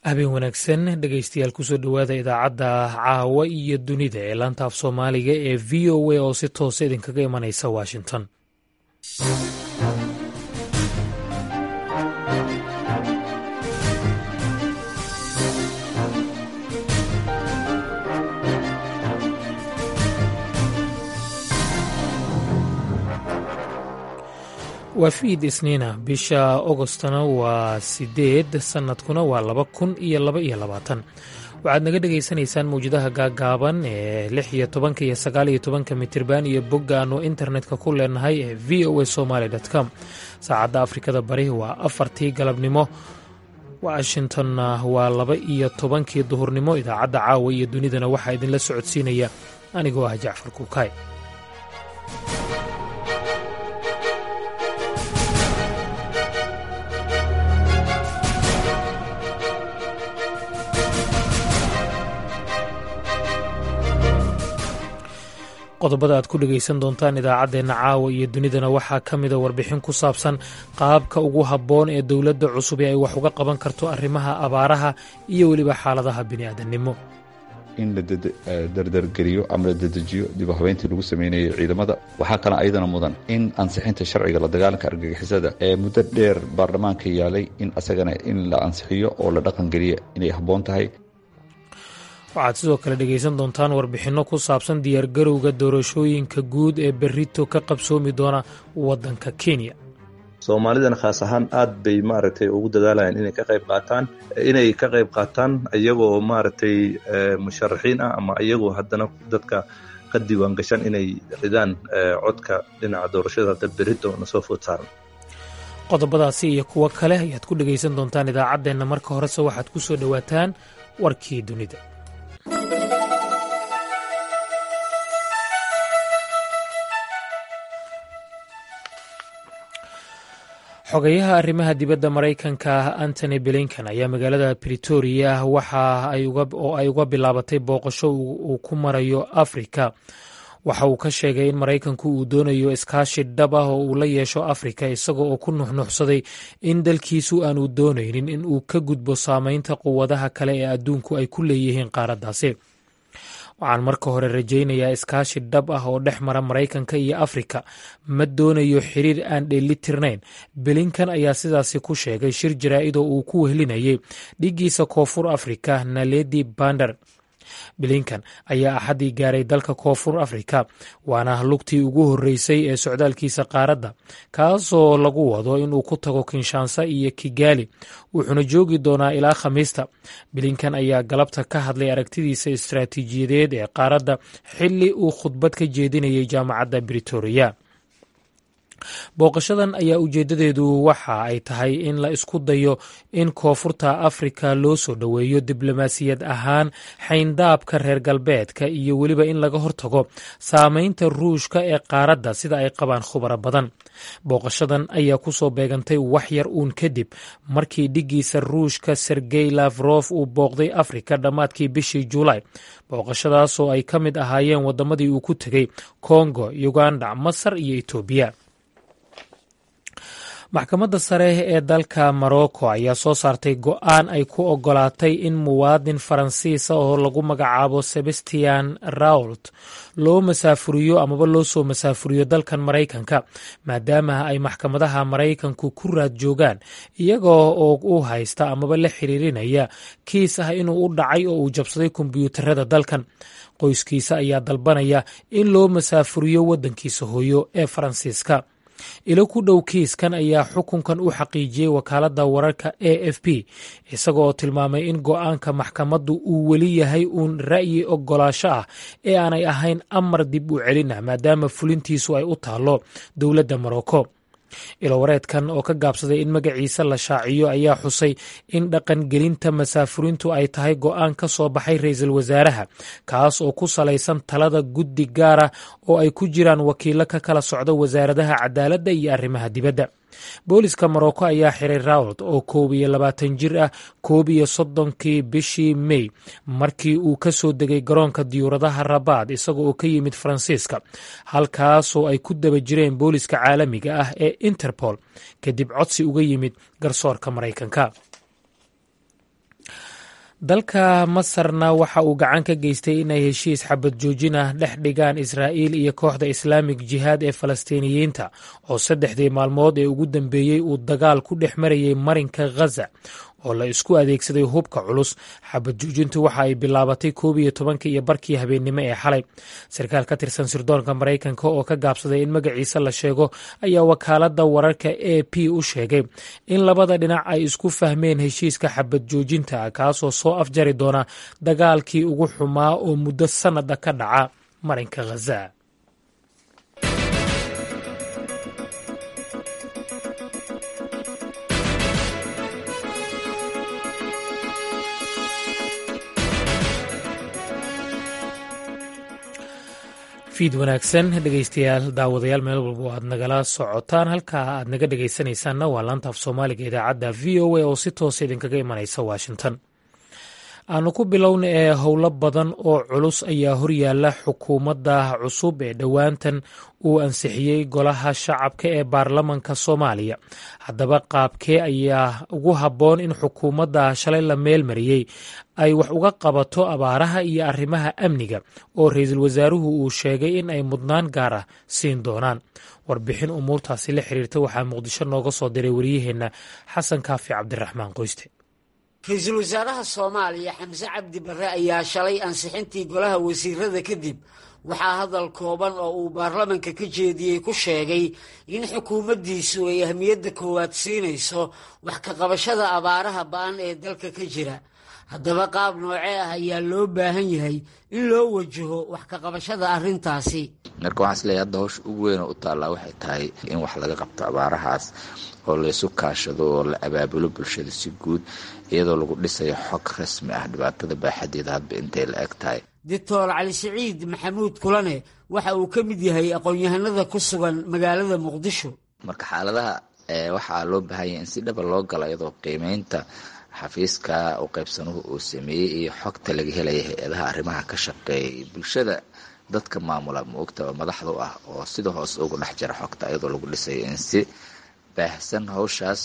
habeen wanaagsan dhegaystayaal kusoo dhowaada idaacadda caawa iyo dunida ee laanta af soomaaliga ee v o a oo si toosa idinkaga imanaysa washington waa fiid isniina bisha ogostna waa sideed sanadkuna waa laba kun iyo laba iyo labaatan waxaad naga dhagaysanaysaan mawjadaha gaagaaban ee lix iyo tobanka iyo sagaal iyo tobanka mitirban iyo bogga aanu internetka ku leenahay ee v o a somaly com saacadda afrikada bari waa afartii galabnimo washingtonna waa laba iyo tobankii duhurnimo idaacadda caawa iyo dunidana waxaa idinla socodsiinaya anigoo ah jacfar kuukay qodobada aad ku dhegaysan doontaan idaacaddeenna caawa iyo dunidana waxaa ka mida warbixin ku saabsan qaabka ugu habboon ee dowladda cusub ee ay wax uga qaban karto arrimaha abaaraha iyo weliba xaaladaha bini'aadannimo in la dardargeliyo ama la dedejiyo dib u habeyntii lagu sameynayay ciidamada waxaa kale ayadana mudan in ansixinta sharciga la dagaalanka argagixisada ee muddo dheer baarlamaanka yaalay in asagana in la ansixiyo oo la dhaqangeliya inay habboon tahay waxaad sidoo kale dhegaysan doontaan warbixinno ku saabsan diyaargarowga doorashooyinka guud ee berrito ka qabsoomi doona waddanka kenya soomaalidana khaas ahaan aad bay maaragtay ugu dadaalayaan inay ka qayb qaataan inay ka qayb qaataan iyagoo maaragtay musharaxiin ah ama iyagoo haddana dadka ka diiwaan gashan inay ridaan codka dhinaca doorashada hadda berrito na soo food saaran qodobadaasi iyo kuwo kale ayaad ku dhegaysan doontaan idaacaddeenna marka horese waxaad ku soo dhowaataan warkii dunida xogayaha arrimaha dibadda maraykanka antony blinkan ayaa magaalada britoria waxa oo ay uga bilaabatay booqasho uu ku marayo afrika waxa uu ka sheegay in maraykanku uu doonayo iskaashi dhab ah oo uu la yeesho afrika isaga oo ku nuxnuxsaday in dalkiisu aanu doonaynin in uu ka gudbo saameynta quwadaha kale ee adduunku ay ku leeyihiin qaaraddaasi waxaan marka hore rajaynayaa iskaashi dhab ah oo dhex mara maraykanka iyo afrika ma doonayo xiriir aan dheelitirnayn belinkan ayaa sidaasi ku sheegay shir jaraa'id oo uu ku wehlinayay dhiggiisa koonfur afrika naledi bander bilinkan ayaa axaddii gaaray dalka koonfur afrika waana lugtii ugu horreysay ee socdaalkiisa qaaradda kaasoo lagu wado inuu ku tago kinshansa iyo kigaali wuxuuna joogi doonaa ilaa khamiista bilinkan ayaa galabta ka hadlay aragtidiisa istaraatiijiyadeed ee qaaradda xilli uu khudbad ka jeedinayay jaamacadda britoria booqashadan ayaa ujeeddadeedu waxa ay tahay in la isku dayo in koonfurta afrika loo soo dhoweeyo diblomaasiyad ahaan xayndaabka reer galbeedka iyo weliba in laga hortago saameynta ruushka ee qaaradda sida ay qabaan khubaro badan booqashadan ayaa kusoo beegantay wax yar uun kadib markii dhiggiisa ruushka sergey lafrof uu booqday afrika dhammaadkii bishii juulaay booqashadaasoo ay ka mid ahaayeen waddamadii uu ku tegey kongo uganda masar iyo etoobiya maxkamadda sare ee dalka morocco ayaa soo saartay go-aan ay ku ogolaatay in muwaadin faransiisa oo lagu magacaabo sebastian rault loo masaafuriyo amaba loo soo masaafuriyo dalkan maraykanka maadaama ay maxkamadaha maraykanku ku raad joogaan iyagoo oo u haysta amaba la xiriirinaya kiis ah inuu u dhacay oo uu jabsaday kombiyuutarada dalkan qoyskiisa ayaa dalbanaya in loo masaafuriyo waddankiisa hooyo ee faransiiska ilo ku dhow kiiskan ayaa xukunkan u xaqiijiyey wakaaladda wararka a f p isaga oo tilmaamay in go-aanka maxkamaddu uu weli yahay uun ra'yi ogolaasho ah ee aanay ahayn amar dib u celin ah maadaama fulintiisu ay u taallo dowladda morocco ilowareedkan oo ka gaabsaday in magaciisa la shaaciyo ayaa xusay in dhaqangelinta masaafurintu ay tahay go-aan ka soo baxay ra-iisul wasaaraha kaas oo ku salaysan talada guddi gaara oo ay ku jiraan wakiilo ka kala socda wasaaradaha cadaaladda iyo arrimaha dibadda booliska morocco ayaa xiray rawd oo koob iyo labaatan jir ah koob iyo soddonkii bishii mey markii uu ka soo degay garoonka diyuuradaha rabaad isaga oo ka yimid faransiiska halkaasoo ay ku daba jireen booliska caalamiga ah ee interpol kadib codsi uga yimid garsoorka maraykanka dalka masarna waxa uu gacan ka geystay inay heshiis xabad joojin ah dhex dhigaan israa'iil iyo kooxda islaamik jihaad ee falastiiniyiinta oo saddexdii maalmood ee ugu dambeeyey uu dagaal ku dhex marayay marinka ghaza oo la isku adeegsaday hubka culus xabad joojintu waxa ay bilaabatay koob iyo tobankii iyo barkii habeennimo ee xalay sarkaal ka tirsan sirdoonka maraykanka oo ka gaabsaday in magaciisa la sheego ayaa wakaaladda wararka a p u sheegay in labada dhinac ay isku fahmeen heshiiska xabad joojinta kaasoo soo afjari doona dagaalkii ugu xumaa oo muddo sannada ka dhaca marinka ghaza fiid wanaagsan dhegeystayaal daawadayaal meel walba aad nagala socotaan halka aad naga dhegeysanaysaanna waa laanta af soomaaliga idaacadda v o a oo si toosa idinkaga imanaysa washington aanu ku bilowna ee howlo badan oo culus ayaa horyaala xukuumadda cusub ee dhowaantan uu ansixiyey golaha shacabka ee baarlamanka soomaaliya haddaba qaabkee ayaa ugu habboon in xukuumadda shalay la meel mariyey ay wax uga qabato abaaraha iyo arrimaha amniga oo ra-iisul wasaaruhu uu sheegay in ay mudnaan gaar ah siin doonaan warbixin umuurtaasi la xiriirta waxaa muqdisho nooga soo diray waryaheenna xasan kaafi cabdiraxmaan qoyste ra-iisul wasaaraha soomaaliya xamse cabdi barre ayaa shalay ansixintii golaha wasiirada kadib waxaa hadal kooban oo uu baarlamanka ka jeediyey ku sheegay in xukuumaddiisu ay ahmiyadda koowaad siinayso wax ka qabashada abaaraha ba-an ee dalka ka jira haddaba qaab noocee ah ayaa loo baahan yahay in loo wajaho wax ka qabashada arrintaasi marka waxaan isleeyahay hadda hawsha ugu weyn oo u taallaa waxay tahay in wax laga qabto abaarahaas oo laysu kaashado oo la abaabulo bulshada si guud iyadoo lagu dhisayo xog rasmi ah dhibaatada baaxadeeda hadba intay la eg tahay doctor cali siciid maxamuud kulane waxa uu ka mid yahay aqoon-yahanada ku sugan magaalada muqdisho marka xaaladaha waxaa loo baahan yahay in si dhaba loo galo iyadoo qiimeynta xafiiska u qaybsanuhu uu sameeyey iyo xogta laga helaya hay-adaha arrimaha ka shaqeeyay bulshada dadka maamula maogta oo madaxda u ah oo sida hoos ugu dhex jira xogta iyadoo lagu dhisayo in si baahsan hawshaas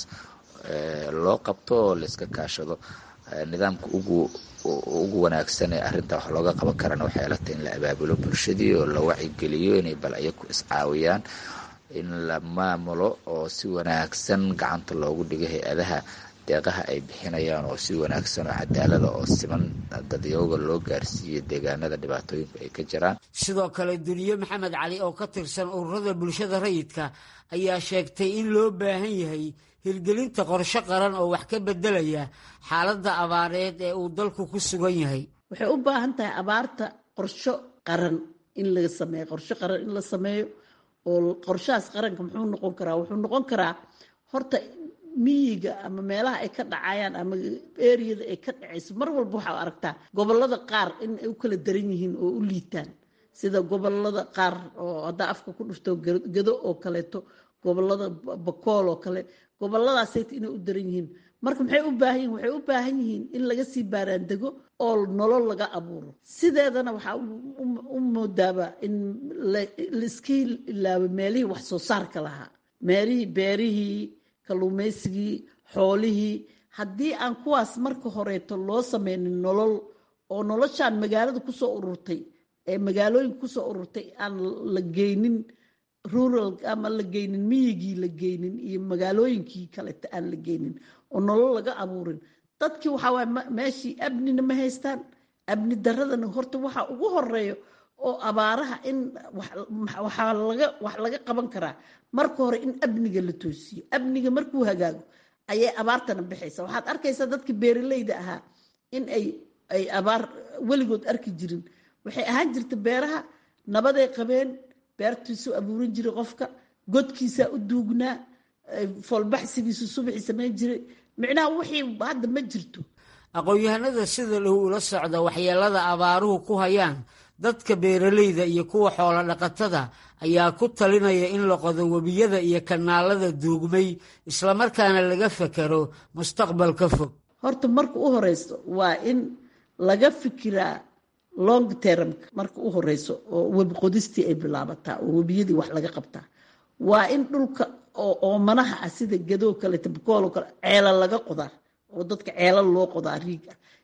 loo qabto oo layska kaashado nidaamka ugu ugu wanaagsan ee arrinta wax looga qaban karana waxay ila tahay in la abaabulo bulshadii oo la wacigeliyo inay bal ayaku iscaawiyaan in la maamulo oo si wanaagsan gacanta loogu dhigo hay-adaha deeqaha ay bixinayaan oo si wanaagsan oo cadaalada oo siman dadyooga loo gaarsiiyo deegaanada dhibaatooyinku ay ka jiraan sidoo kale duniye maxamed cali oo ka tirsan ururada bulshada rayidka ayaa sheegtay in loo baahan yahay hirgelinta qorshe qaran oo wax ka bedelaya xaaladda abaareed ee uu dalku ku sugan yahay waxay u baahan tahay abaarta qorsho qaran in laga sameeyo qorsho qaran in la sameeyo oo qorshahaas qaranka muxuu noqon karaa wuxuu noqon karaa horta miyiga ama meelaha ay ka dhacayaan ama eriyada ay ka dhacayso mar walba waxaa aragtaa gobolada qaar in ay u kala daran yihiin oo u liitaan sida gobolada qaar oo haddaa afka ku dhufto gado oo kaleeto gobolada bakool oo kale goboladaasayt inay u daran yihiin marka maxay u baahan yihin waxay u baahan yihiin in laga sii baaraandego oo nolol laga abuuro sideedana waxaa u moodaaba in laiska ilaabo meelihii wax soo saarka lahaa meelihii beerihii kalluumaysigii xoolihii haddii aan kuwaas marka horeeto loo sameynin nolol oo noloshaan magaalada kusoo ururtay ee magaalooyinka kusoo ururtay aan la geynin rural ama la geynin miyigii la geynin iyo magaalooyinkii kaleta aan la geynin oo nolol laga abuurin dadkii waxaa waay meeshii abnina ma haystaan abni daradana horta waxa ugu horeeyo oo abaaraha in waxaa laga wax laga qaban karaa marka hore in amniga la toosiyo amniga markuu hagaago ayay abaartana bixaysa waxaad arkaysaa dadkii beeraleyda ahaa in ay ay abaar weligood arki jirin waxay ahaan jirta beeraha nabaday qabeen beertiisuu abuurin jiray qofka godkiisaa u duugnaa foolbaxsigiisu subaxii samayn jiray micnaha wixii hadda ma jirto aqoon-yahanada sida dhow ula socda waxyeelada abaaruhu ku hayaan dadka beeraleyda iyo kuwa xoolo dhaqatada ayaa ku talinaya in la qodo webiyada iyo kanaalada duugmay islamarkaana laga fakero mustaqbalka fog horta marka u horeyso waa in laga fikiraa long termka marka u horeyso oo webi qodistii ay bilaabataa oo webiyadii wax laga qabtaa waa in dhulka oo oomanaha ah sida gadoo kale tabakooloo kale ceela laga qodaa oo dadka ceela loo qodaa riig ah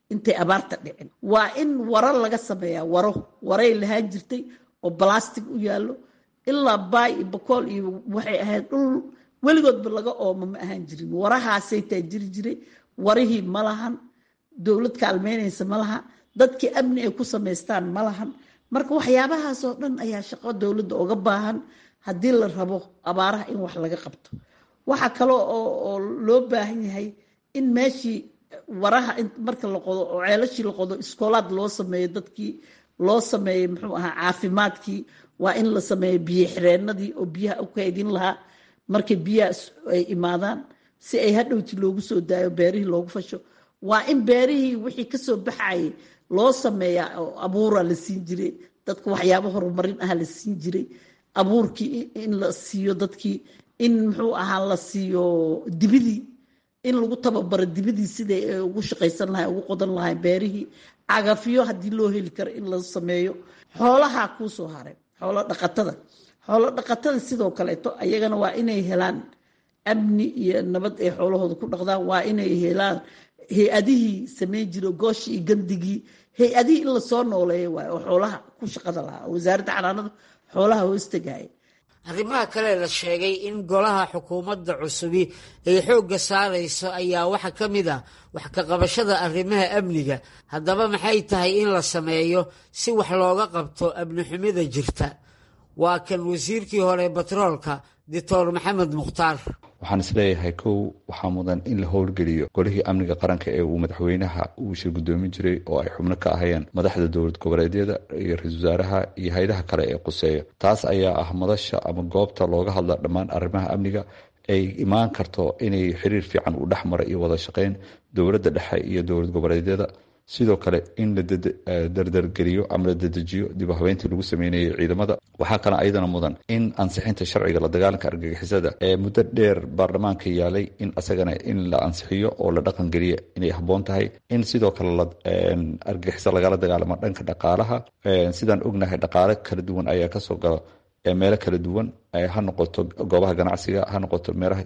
intay abaarta dhicin waa in waro laga sameeyaa waro waray lahaan jirtay oo balastic u yaallo ilaa baay iyo bakool iyo waxay ahayd dhul weligoodba laga oomo ma ahaan jirin warahaasay taa jiri jiray warihii ma lahan dowlad kaalmeynaysa ma laha dadkii amni ay ku samaystaan ma lahan marka waxyaabahaasoo dhan ayaa shaqo dowladda uga baahan haddii la rabo abaaraha in wax laga qabto waxaa kale oo loo baahan yahay in meeshii waraha marka la qodo oo ceelashii la qodo iskoolaad loo sameeyo dadkii loo sameeyo muxuu ahaa caafimaadkii waa in la sameeyo biyo xireenadii oo biyaha u kaydin lahaa markay biyaha ay imaadaan si ay hadhowti loogu soo daayo beerihii loogu fasho waa in beerihii wixii kasoo baxayay loo sameeyaa oo abuura la siin jiray dadka waxyaabo horumarin ah la siin jiray abuurkii in la siiyo dadkii in muxuu ahaa la siiyo dibidii in lagu tababaro dibidii siday ugu shaqaysan lahay ugu qodan lahay beerihii cagafyo haddii loo heli karo in la sameeyo xoolaha kuusoo haray xoolo dhaqatada xoolo dhaqatada sidoo kaleeto ayagana waa inay helaan amni iyo nabad ay xoolahooda ku dhaqdaan waa inay helaan hay-adihii sameyn jiro gooshi iyo gandigii hay-adihii in lasoo nooleeyo waay oo xoolaha ku shaqada lahaa wasaaradda xanaanada xoolaha hoostagaya arrimaha kale la sheegay in golaha xukuumadda cusubi ay xoogga saarayso ayaa waxaa ka mid ah wax ka qabashada arrimaha amniga haddaba maxay tahay in la sameeyo si wax looga qabto amni xumida jirta waa kan wasiirkii hore batroolka doctor maxamed mukhtaar waxaan isleeyahay kow waxaa mudan in la howlgeliyo golihii amniga qaranka ee uu madaxweynaha uu shir gudoomin jiray oo ay xubno ka ahayeen madaxda dowlad goboleedyada iyo ra-isul wasaaraha iyo hay-adaha kale ee quseeya taas ayaa ah madasha ama goobta looga hadla dhammaan arrimaha amniga ay imaan karto inay xiriir fiican u dhex mara iyo wada shaqeyn dowladda dhexe iyo dowlad goboleedyada sidoo kale in la dardargeliyo ama la dedejiyo dib u habeyntii lagu sameynayay ciidamada waxaa kale ayadana mudan in ansixinta sharciga la dagaalanka argagixisada ee muddo dheer baarlamaanka yaalay in asagana in la ansixiyo oo la dhaqan geliya inay habboon tahay in sidoo kale argagixisa lagala dagaalamo dhanka dhaqaalaha sidaan ognahay dhaqaale kala duwan ayaa kasoo gala meelo kala duwan ha noqoto goobaha ganacsiga ha noqoto meelaha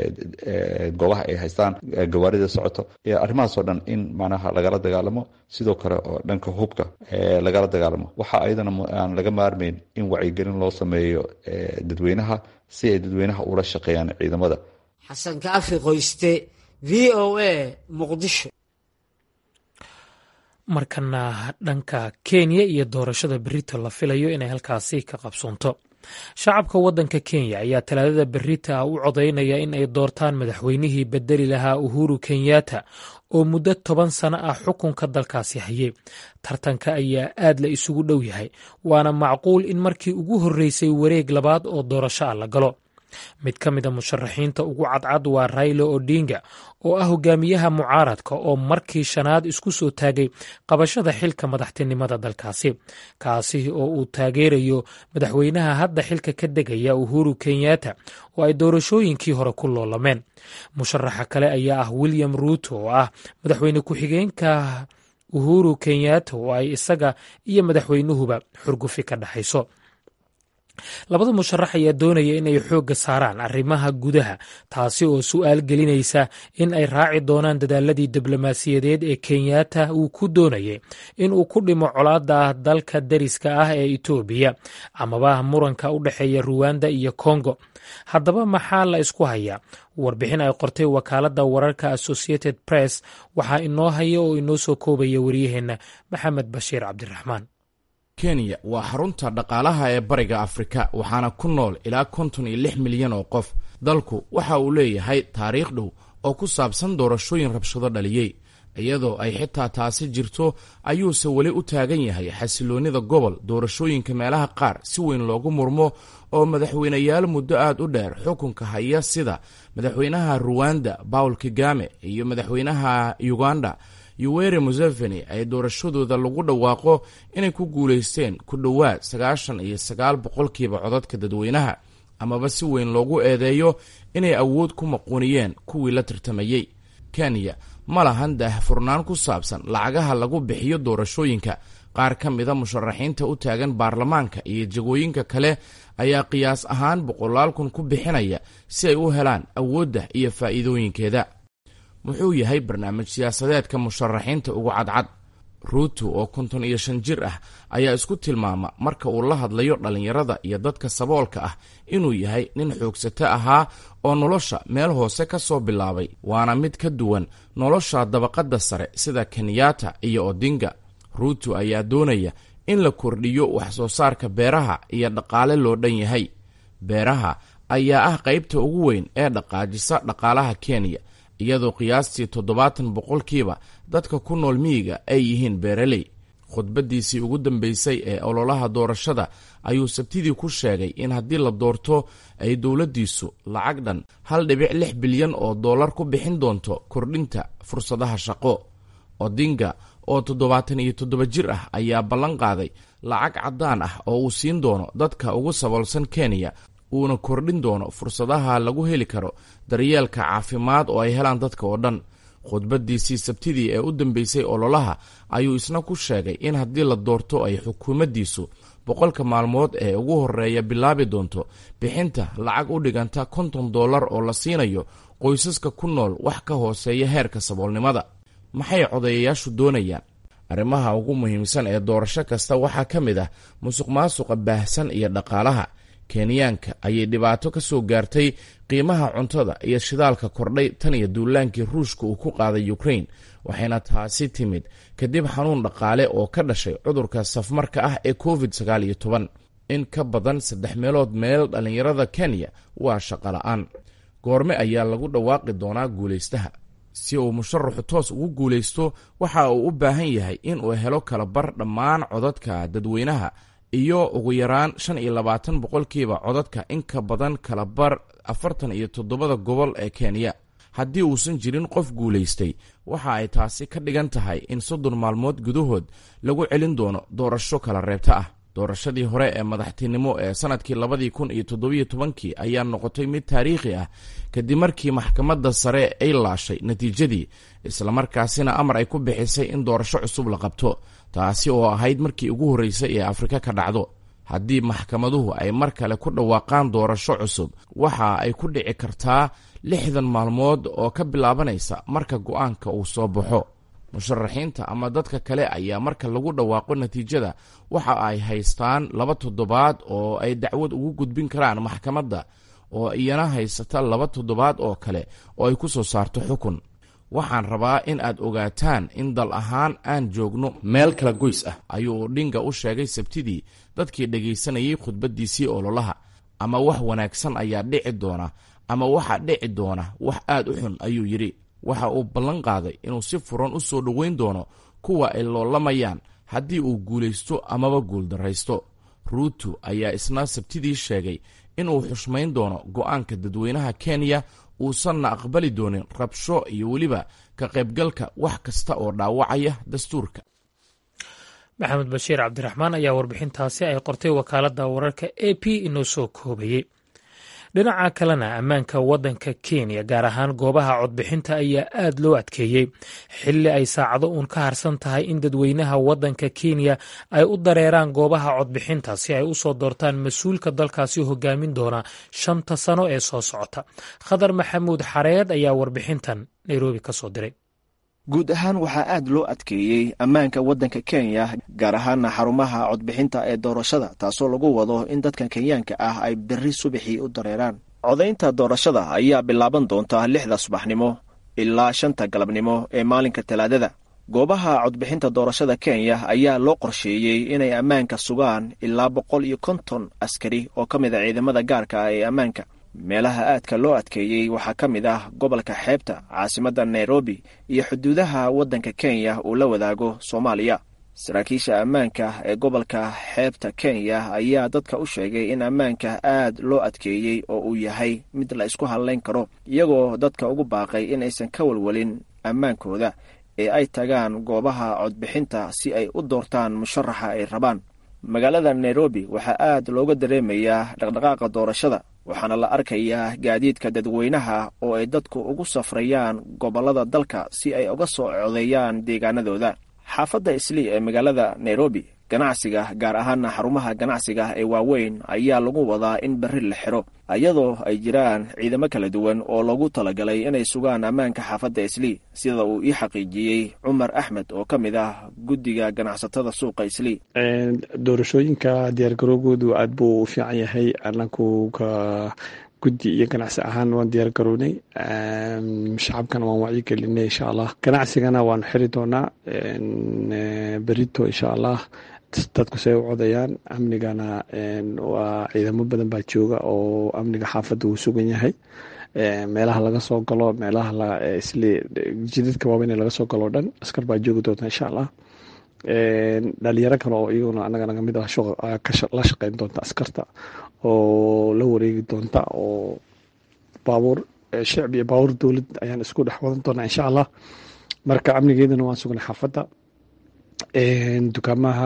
goobaha ay haystaan gawaarida socoto arrimahaasoo dhan in macnaha lagala dagaalamo sidoo kale oo dhanka hubka lagala dagaalamo waxa ayadana aan laga maarmayn in wacyigelin loo sameeyo dadweynaha si ay dadweynaha ula shaqeeyaan ciidamada xasan kaafi qoyste v o a muqdisho markana dhanka kenya iyo doorashada berito la filayo inay halkaasi ka qabsoonto shacabka waddanka kenya ayaa talaadada berita u codaynaya in ay doortaan madaxweynihii bedeli lahaa uhuru kenyatta oo muddo toban sano ah xukunka dalkaasi hayay tartanka ayaa aad la isugu dhow yahay waana macquul in markii ugu horreysay wareeg labaad oo doorasho ah la galo mid ka mid a musharaxiinta ugu cadcad waa railo odinga oo ah hogaamiyaha mucaaradka oo markii shanaad isku soo taagay qabashada xilka madaxtinimada dalkaasi kaasi oo uu taageerayo madaxweynaha hadda xilka ka degaya uhuru kenyatta oo ay doorashooyinkii hore ku loolameen musharaxa kale ayaa ah william ruuto oo ah madaxweyne ku-xigeenka uhuru kenyatta oo ay isaga iyo madaxweynuhuba xurgufi ka dhexayso labada musharax ayaa doonaya in ay xoogga saaraan arrimaha gudaha taasi oo su'aal gelinaysa in ay raaci doonaan dadaaladii diblomaasiyadeed ee kenyatta uu ku doonayay in uu ku dhimo colaadda dalka dariska ah ee etoobiya amaba muranka u dhexeeya ruwanda iyo kongo haddaba maxaa la isku hayaa warbixin ay qortay wakaaladda wararka associated press waxaa inoo haya oo inoo soo koobaya waryaheenna maxamed bashiir cabdiraxmaan kenya waa xarunta dhaqaalaha ee bariga afrika waxaana ku nool ilaa konton iyo lix milyan oo qof dalku waxa uu leeyahay taariikh dhow oo ku saabsan doorashooyin rabshado dhaliyey iyadoo ay xitaa taasi jirto ayuuse weli u taagan yahay xasiloonnida gobol doorashooyinka meelaha qaar si weyn loogu murmo oo madaxweyneyaal muddo aad u dheer xukunka haya sida madaxweynaha ruwanda paul kagame iyo madaxweynaha uganda yuweri museveni ay doorashadooda lagu dhawaaqo inay ku guulaysteen ku dhowaad sagaashan iyo sagaal boqolkiiba codadka dadweynaha amaba si weyn loogu eedeeyo inay awood ku maquuniyeen kuwii la tartamayey kenya ma lahan daahfurnaan ku saabsan lacagaha lagu bixiyo doorashooyinka qaar ka mida musharaxiinta u taagan baarlamaanka iyo jagooyinka kale ayaa qiyaas ahaan boqolaal kun ku bixinaya si ay u helaan awoodda iyo faa'iidooyinkeeda muxuu yahay barnaamij siyaasadeedka musharaxiinta ugu cadcad ruuto oo konton iyo shan jir ah ayaa isku tilmaama marka uu la hadlayo dhallinyarada iyo dadka saboolka ah inuu yahay nin xoogsato ahaa oo nolosha meel hoose ka soo bilaabay waana mid ka duwan nolosha dabaqadda sare sida kenyatta iyo odinga ruuto ayaa doonaya in la kordhiyo wax soo saarka beeraha iyo dhaqaale loo dhan yahay beeraha ayaa ah qaybta ugu weyn ee dhaqaajisa dhaqaalaha kenya iyadoo qiyaastii toddobaatan boqolkiiba dadka ku nool miyiga ay yihiin beeraley khudbaddiisii ugu dambeysay ee ololaha doorashada ayuu sabtidii ku sheegay in haddii la doorto ay dowladdiisu lacag dhan hal dhibic lix bilyan oo dollar ku bixin doonto kordhinta fursadaha shaqo odinga oo toddobaatan iyo toddoba jir ah ayaa ballan qaaday lacag caddaan ah oo uu siin doono dadka ugu saboolsan kenya uuna kordhin doono fursadaha lagu heli karo daryeelka caafimaad oo ay helaan dadka oo dhan khudbaddiisii sabtidii ee u dambeysay ololaha ayuu isna ku sheegay in haddii la doorto ay xukuumaddiisu boqolka maalmood ee ugu horreeya bilaabi doonto bixinta lacag u dhiganta konton dollar oo la siinayo qoysaska ku nool wax ka hooseeya heerka saboolnimada maxay codayayaashu doonayaan arrimaha ugu muhiimsan ee doorasho kasta waxaa ka mid ah musuq maasuqa baahsan iyo dhaqaalaha kenyaanka ayay dhibaato ka soo gaartay qiimaha cuntada iyo shidaalka kordhay tan iyo duulaankii ruushka uu ku qaaday ukrain waxayna taasi timid kadib xanuun dhaqaale oo ka dhashay cudurka safmarka ah ee covid sagaal iyo toban in ka badan saddex meelood meel dhallinyarada kenya waa shaqo la-aan goorme ayaa lagu dhawaaqi doonaa guulaystaha si uu musharaxu toos ugu guulaysto waxa uu u baahan yahay inuu helo kalabar dhammaan codadka dadweynaha iyo ugu yaraan shan iyo labaatan boqolkiiba codadka in ka badan kalabar afartan iyo toddobada gobol ee kenya haddii uusan jirin qof guulaystay waxa ay taasi ka dhigan tahay in soddon maalmood gudahood lagu celin doono doorasho kala reebta ah doorashadii hore ee madaxtinimo ee sanadkii labadii kun iyo toddobiyo tobankii ayaa noqotay mid taariikhi ah kadib markii maxkamadda sare ay laashay natiijadii islamarkaasina amar ay ku bixisay in doorasho cusub la qabto taasi oo ahayd markii ugu horreysay ee afrika ka dhacdo haddii maxkamaduhu ay mar kale ku dhawaaqaan doorasho cusub waxa ay ku dhici kartaa lixdan maalmood oo ka bilaabanaysa marka go-aanka uu soo baxo musharaxiinta ama dadka kale ayaa marka lagu dhawaaqo natiijada waxa ay haystaan laba toddobaad oo ay dacwad ugu gudbin karaan maxkamadda oo iyana haysata laba toddobaad oo kale oo ay ku soo saarto xukun waxaan rabaa in aad ogaataan in dal ahaan aan joogno meel kala goys ah ayuu odhinga u sheegay sabtidii dadkii dhegaysanayay khudbaddiisii ololaha ama wax wanaagsan ayaa dhici doona ama waxa dhici doona wax aad u xun ayuu yidhi waxa uu ballan qaaday inuu si furan u soo dhoweyn doono kuwa ay loolamayaan haddii uu guulaysto amaba guuldarraysto ruuto ayaa isna sabtidii sheegay inuu xushmayn doono go'aanka dadweynaha kenya uusanna aqbali doonin rabsho iyo weliba ka qaybgalka wax kasta oo dhaawacaya dastuurka maxamed bashiir cabdiraxmaan ayaa warbixintaasi ay qortay wakaaladda wararka a p inoo soo koobayey dhinaca kalena ammaanka waddanka kenya gaar ahaan goobaha codbixinta ayaa aad loo adkeeyey xilli ay saacado uun ka harsan tahay in dadweynaha waddanka kenya ay u dareeraan goobaha codbixinta si ay u soo doortaan mas-uulka dalkaasi hogaamin doona shanta sano ee soo socota khadar maxamuud xareed ayaa warbixintan nairobi ka soo diray guud ahaan waxaa aad loo adkeeyey ammaanka waddanka kenya gaar ahaana xarumaha codbixinta ee doorashada taasoo lagu wado in dadkan kenyaanka ah ay berri subaxii u dareeraan codaynta doorashada ayaa bilaaban doonta lixda subaxnimo ilaa shanta galabnimo ee maalinka talaadada goobaha codbixinta doorashada kenya ayaa loo qorsheeyey inay ammaanka sugaan ilaa boqol iyo konton askari oo ka mid a ciidamada gaarka ah ee ammaanka meelaha aadka loo adkeeyey waxaa ka mid ah gobolka xeebta caasimadda nairobi iyo xuduudaha waddanka kenya uu la wadaago soomaaliya saraakiisha ammaanka ee gobolka xeebta kenya ayaa dadka u sheegay in ammaanka aad loo adkeeyey oo uu yahay mid la isku hadlayn karo iyagoo dadka ugu baaqay inaysan ka walwalin ammaankooda ee ay tagaan goobaha codbixinta si ay u doortaan musharaxa ay rabaan magaalada nairobi waxaa aad looga dareemayaa dhaqdhaqaaqa doorashada waxaana la arkayaa gaadiidka dadweynaha oo ay dadku ugu safrayaan gobollada dalka si ay uga soo codeeyaan deegaanadooda xaafadda islii ee magaalada nairobi ganacsiga gaar ahaana xarumaha ganacsiga ee waaweyn ayaa lagu wadaa in berri la xiro iyadoo ay jiraan ciidamo kala duwan oo loogu talagalay inay sugaan ammaanka xaafadda islii sida uu ii xaqiijiyey cumar axmed oo ka mid ah guddiga ganacsatada suuqa islii doorashooyinka diyaargarowgoodu aad buu u fiican yahay anaku ka guddi iyo ganacsi ahaan waan diyaar garownay shacabkana waan wacyi gelinay insha allah ganacsigana waanu xiri doonaa berito insha allah dadku say u codayaan amnigana waa ciidamo badan baa jooga oo amniga xaafadda uu sugan yahay meelaha laga soo galo meelaha isli jidadka waaweyn laga soo galo o dhan askar baa joogi doonta insha allah dhalinyaro kale oo iyaguna anaga naga mid ah la shaqeyn doonta askarta oo la wareegi doonta oo baabuur shicbi iyo baabuur dowlad ayaan isku dhex wadan doonaa insha allah marka amnigeedana waan sugnay xaafadda dukaamaha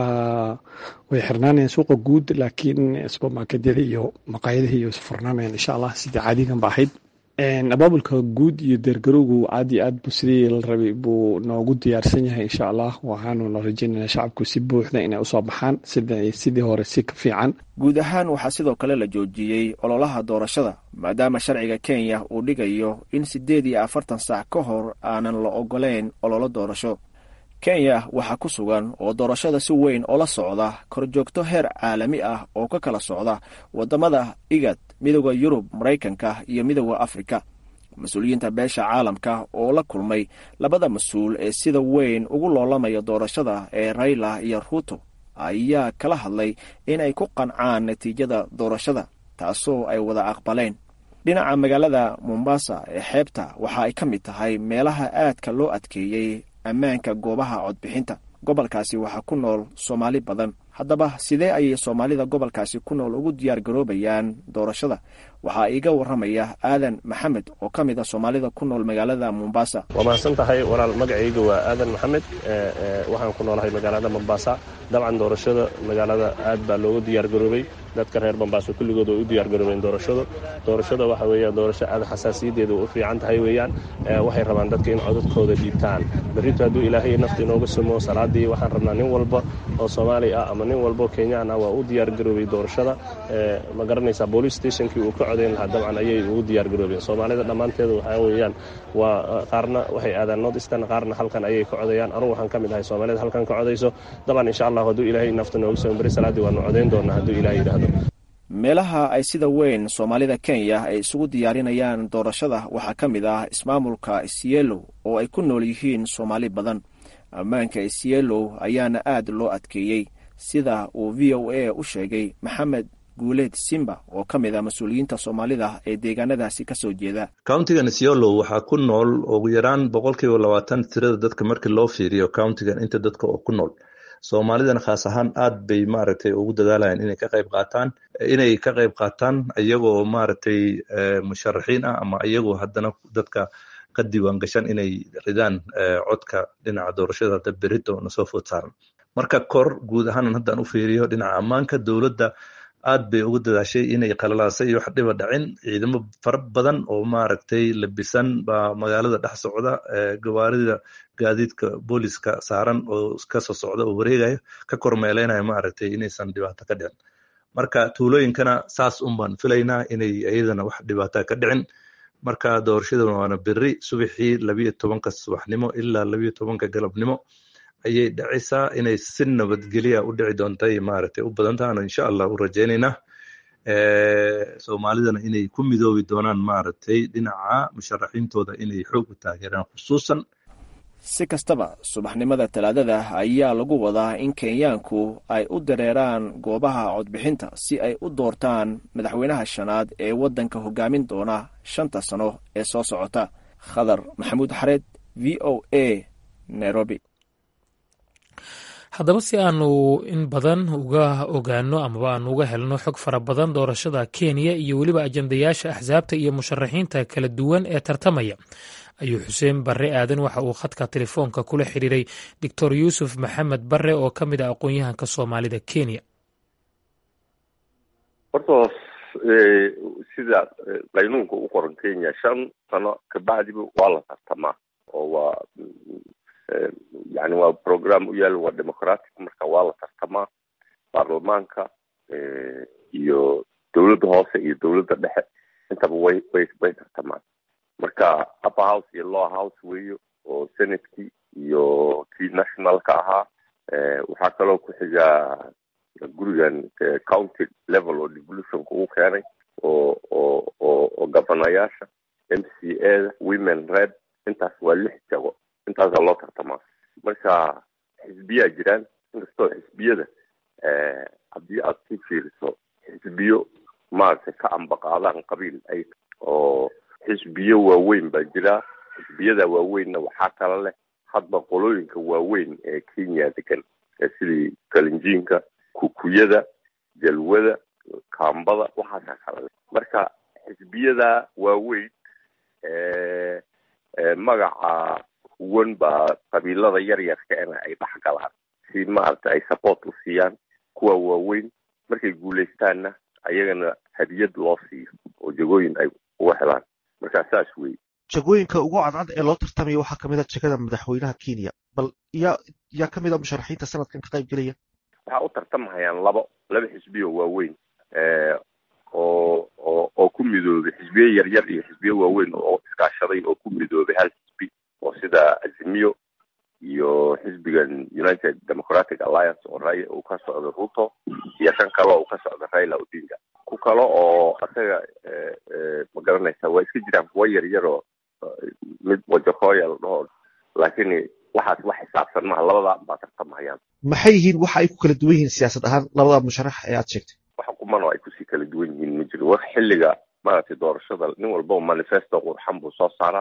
way xirnaanayaan suuqa guud laakiin supermarketyada iyo maqaayadaha iyo furnaanayaan insha allah sidii caadigan ba ahayd abaabulka guud iyo deergarowgu aad iyo aad bu sidii la rabay buu noogu diyaarsan yahay insha allah waxaanuna rajeynayna shacabku si buuxda inay usoo baxaan sidii hore si ka fiican guud ahaan waxaa sidoo kale la joojiyey ololaha doorashada maadaama sharciga kenya uu dhigayo in siddeed iyo afartan saac ka hor aanan la ogoleyn ololo doorasho kenya waxaa ku sugan oo doorashada si weyn oola socda korjoogto heer caalami ah oo ka kala socda waddamada igad midooda yurub maraykanka iyo midooda afrika mas-uuliyiinta beesha caalamka oo la kulmay labada mas-uul ee sida weyn ugu loolamaya doorashada ee rayla iyo ruuto ayaa kala hadlay in ay ku qancaan natiijada doorashada taasoo ay wada aqbaleen dhinaca magaalada mombasa ee xeebta waxa ay ka mid tahay meelaha aadka loo adkeeyey ammaanka goobaha codbixinta gobolkaasi waxaa ku nool soomaali badan haddaba sidee ayay soomaalida gobolkaasi ku nool ugu diyaar garoobayaan doorashada waxaa iiga warramaya aadan maxamed oo ka mid a soomaalida ku nool magaalada mombasa waa mahadsan tahay walaal magacayga waa aadan maxamed waxaan ku noolahay magaalada mombasa dabcan doorashada magaalada aad baa loogu diyaar garoobay dadka reer mombaaso kulligood way u diyaar garoobeen doorashada doorashada waxa weeya doorasho aad xasaasiyadeeda u fiican tahay weeyaan waxay rabaan dadka in codadkooda dhiibtaan berrito hadduu ilaahay nafta inooga sumo salaadii waxaan rabnaa nin walba oo soomaali ah ama nin walbo kenyaan ah waa u diyaar garoobay doorashada ma garanaysaa boolice stationkii uu ka codayn lahaa dabcan ayay ugu diyaar garoobeen soomaalida dhammaanteeda waxaa weeyaan waa qaarna waxay aadaan north eastern qaarna halkan ayay ka codayaan anugu waxaan ka mid ahay soomaalida halkan ka codayso dabcan insha allah hadduu ilaahay nafta nooga sumo beri salaadii waanu codayn doonaa hadduu ilaah yidhaahdo meelaha ay sida weyn soomaalida kenya ay isugu diyaarinayaan doorashada waxaa ka mid ah ismaamulka isyeelow oo ay ku nool yihiin soomaali badan ammaanka isyeelow ayaana aad loo adkeeyey sida uu v o a u sheegay maxamed guuleed simba oo ka mid ah mas-uuliyiinta soomaalida ee deegaanadaasi ka soo jeeda countigan isyolow waxaa ku nool ugu yaraan boqolkiiba labaatan tirada dadka markii loo fiiriyo countigan inta dadka oo ku nool soomaalidana khaas ahaan aad bay maaragtay ugu dadaalayaan inay ka qayb qaataan inay ka qayb qaataan iyagoo maaragtay musharaxiin ah ama iyagoo haddana dadka ka diiwaan gashan inay ridaan codka dhinaca doorashada hadda berito na soo food saaran marka kor guud ahaan haddaan u fiiriyo dhinaca ammaanka dowladda aad bay ugu dadaashay inay qalalaasay iyo wax dhiba dhacin ciidamo fara badan oo maaragtay labisan baa magaalada dhex socda gawaarida gaadiidka booliska saaran oo kasoo socda oo wareegaya ka kormeeleynaya maaragtay inaysan dhibaato ka dhicin marka tuulooyinkana saas un baan filaynaa inay iyadana wax dhibaata ka dhicin marka doorashadana waana beri subaxii labiyo tobanka subaxnimo ilaa labiyo tobanka galabnimo ayay dhacaysaa inay si nabadgelya u dhici doontay maaragtay u badan tahan insha allah u rajaynaynaa soomaalidana inay ku midoobi doonaan maaragtay dhinaca musharaxiintooda inay xoog u taageeraan khusuusan si kastaba subaxnimada talaadada ayaa lagu wadaa in kenyaanku ay u dareeraan goobaha codbixinta si ay u doortaan madaxweynaha shanaad ee waddanka hogaamin doona shanta sano ee soo socota khadar maxamuud xareed v o a nairobi haddaba si aanu in badan uga ogaano amaba aanu uga helno xog fara badan doorashada kenya iyo weliba ajandayaasha axsaabta iyo musharaxiinta kala duwan ee tartamaya ayuu xuseen barre aadan waxa uu khadka telefoonka kula xiriiray doctor yuusuf maxamed barre oo ka mid ah aqoon-yahanka soomaalida kenya horta sida qaynuunka u qoran kenya shan sano kabacdiba waa la tartamaa oo waa yani waa program u yaal waa democratic marka waa la tartamaa baarlamaanka iyo dowladda hoose iyo dowladda dhexe intaba way way way tartamaan marka upper house iyo lower house weeyo oo senateki iyo kii nationalka ahaa waxaa kaloo ku xigaa gurigan county level oo devolutionka uu keenay oo oo oo oo gabanayaasha m c a da women red intaas waa lix jago intaasaa loo tartamaa marka xisbiyaa jiraan inkastoo xisbiyada haddii aad si fiiriso xisbiyo maaragtay ka ambaqaadaan qabiil ay oo xisbiyo waaweyn baa jira xisbiyada waaweynna waxaa kala leh hadba qolooyinka waaweyn ee kenya degan sidii kalinjiinka kukuyada jalwada kaambada waxaasaa kala leh marka xisbiyada waaweyn magaca huwan baa qabiilada yaryarkaena ay dhex galaan si maaragta ay support u siiyaan kuwa waaweyn markay guulaystaanna ayagana hadiyad loo siiyo oo jagooyin ay uga helaan markaa saas wey jagooyinka ugu cadcad ee loo tartamaya waxaa kamid a jegada madaxweynaha kenya bal yaa yaa kamid a musharaxiinta sanadkan ka qayb gelaya waxaa u tartamahayaan labo laba xisbiyo waaweyn oo oo oo ku midoobay xisbiyo yaryar iyo xisbiyo waaweyn oo iskaashaday oo ku midoobay hal xisbi oo sida azimiyo iyo xisbigan united democratic alliance oo ray uu ka socdo ruto iyo kan kale uu ka socdo raila odinga ku kale oo asaga ma garanaysa waa iska jiraan kuwa yaryaroo mid wajakoya la dhaho laakiin waxaas wax xisaabsan maha labadaa baa tartamahayaan maxay yihiin waxa ay ku kala duwan yihiin siyaasad ahaan labada musharax ee aad sheegtay wax kumano ay kusii kala duwan yihiin ma jiro wax xilliga maaragtay doorashada nin walbao manifesto qurxan buu soo saaraa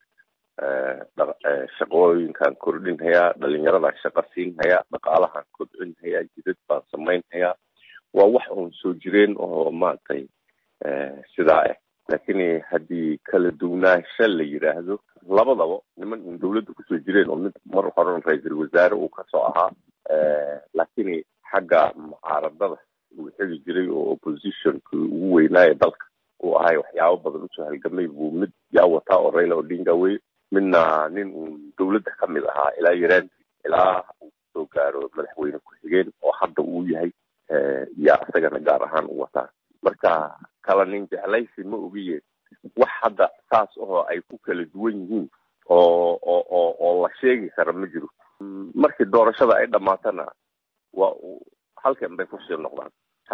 shaqooyinkan kordhinhayaa dhalinyaradan shaqo siinhayaa dhaqaalahan kobcinhayaa jidad baan samaynhayaa waa wax uun soo jireen oo maaragtay sidaa ah laakiin haddii kala duwnaansha la yidhaahdo labadaba niman un dawladda kusoo jireen oo mid mar horan ra-iisul wasaare uu kasoo ahaa laakiin xagga mucaaradada uu xegi jiray oo oppositionki ugu weynaaye dalka uu ahay waxyaabo badan usoo halgamay buu mid yaa wataa oo raila odinga wey midna nin uun dawladda ka mid ahaa ilaa yaraan ilaa uu soo gaaro madaxweyne ku-xigeen oo hadda uu yahay yaa isagana gaar ahaan u wataa marka kala nin jeclaysi ma ogiye wax hadda saas oo ay ku kala duwan yihiin oo oo oo oo la sheegi kara ma jiro markii doorashada ay dhamaatana waa halkan bay kusii noqdaan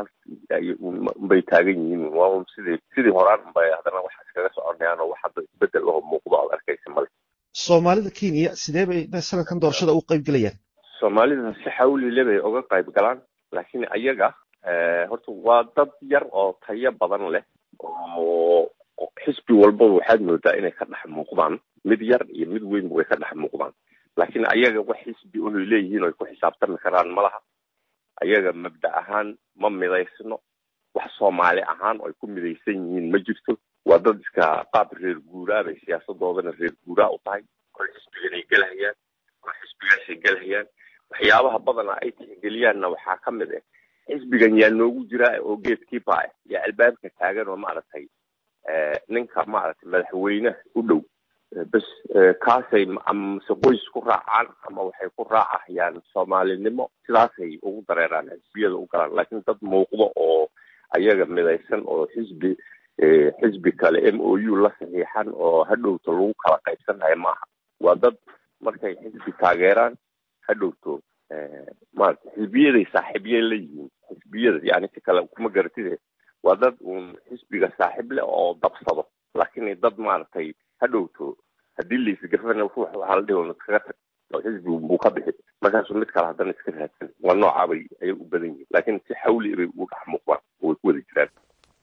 bay taagan yihiin waa sidii sidii horaan unbay haddana wax iskaga soconayaan oo wax hadda isbedel oo muuqdo aad arkaysa male soomaalida kenya sidee bay sanadkan doorashada u qayb gelayaan soomaalida si xawlile bay uga qayb galaan laakiin ayaga horta waa dad yar oo tayo badan leh oo xisbi walbaba waxaad moodaa inay ka dhex muuqdaan mid yar iyo mid weynba way ka dhex muuqdaan laakiin ayaga wax xisbi unay leeyihiin oy ku xisaabtami karaan malaha ayaga mabda ahaan ma midaysno wax soomaali ahaan oo ay ku midaysan yihiin ma jirto waa dad iska qaab reer guuraa bay siyaasadoodana reer guuraa u tahay kol xisbiganay gelhayaan kol xisbigaasay gelhayaan waxyaabaha badana ay tixgeliyaanna waxaa ka mid ah xisbigan yaa noogu jiraa oo geedkiiba ah yaa albaabka taagan oo maaragtay ninka maaragtay madaxweyneha u dhow bes kaasay amase qoys ku raacaan ama waxay ku raacahayaan soomaalinimo sidaasay ugu dareeraan xisbiyada u galaan laakiin dad muuqdo oo ayaga midaysan oo xisbi xisbi kale m o u la saxiixan oo hadhowto lagu kala qaybsanhayo maaha waa dad markay xisbi taageeraan hadhowto maarata xisbiyaday saaxiibye la yihiin xisbiyada yani si kale kuma garatide waa dad uun xisbiga saaxiib leh oo dabsado laakiin dad maaragtay hadhowto haddii laisgarfana ruux waxaa la dhihi un iskaga tag oo xisbi buu ka bixi markaasuu mid kale haddana iska raadsan waa noocaabay ayay u badan yihiin laakiin si xawli bay ugu dhex muuqdaan way ku wada jiraan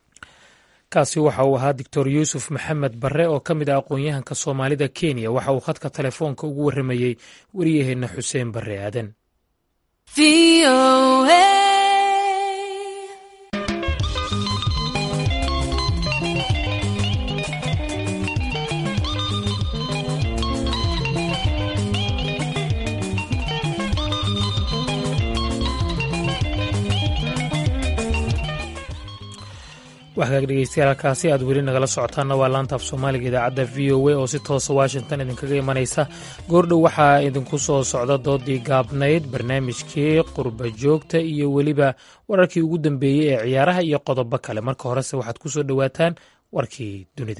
kaasi waxa uu ahaa doctor yuusuf maxamed barre oo ka mid ah aqoon-yahanka soomaalida kenya waxa uu khadka telefoonka ugu warramayey wariyaheenna xuseen barre aadan waxkaag dhegeystayaal halkaasi aad weli nagala socotaanna waa laanta af soomaaliga idaacadda v o a oo si toosa washington idinkaga imanaysa goordhow waxaa idinku soo socda doodii gaabnayd barnaamijkii qurba joogta iyo weliba wararkii ugu dambeeyey ee ciyaaraha iyo qodobo kale marka horese waxaad ku soo dhowaataan warkii dunida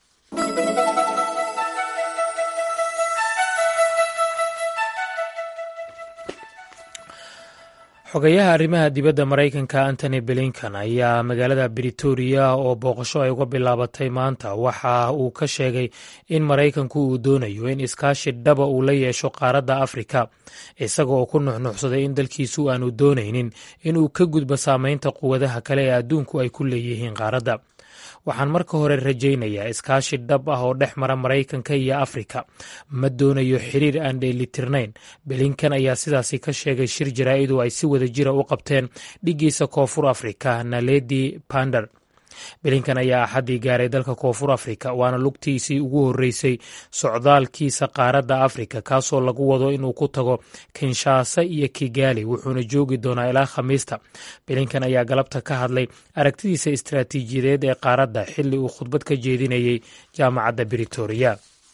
xogayaha arrimaha dibadda maraykanka antony blinkan ayaa magaalada britoria oo booqasho ay uga bilaabatay maanta waxa uu ka sheegay in maraykanku uu doonayo in iskaashi dhaba uu la yeesho qaaradda afrika isaga oo ku nuxnuxsaday in dalkiisu aanu doonaynin inuu ka gudbo saameynta quwadaha kale ee adduunku ay ku leeyihiin qaaradda waxaan marka hore rajaynayaa iskaashi dhab ah oo dhex mara maraykanka iyo afrika ma doonayo xiriir aan dheelitirnayn belinkan ayaa sidaasi ka sheegay shir jaraa'id oo ay si wada jira u qabteen dhiggiisa koonfur afrika naledi bander belinkan ayaa axaddii gaaray dalka koonfur afrika waana lugtiisii ugu horreysay socdaalkiisa qaaradda afrika kaasoo lagu wado inuu ku tago kinshaasa iyo kigaali wuxuuna joogi doonaa ilaa khamiista belinkan ayaa galabta ka hadlay aragtidiisa istaraatiijiyadeed ee qaaradda xilli uu khudbad ka jeedinayay jaamacadda britoria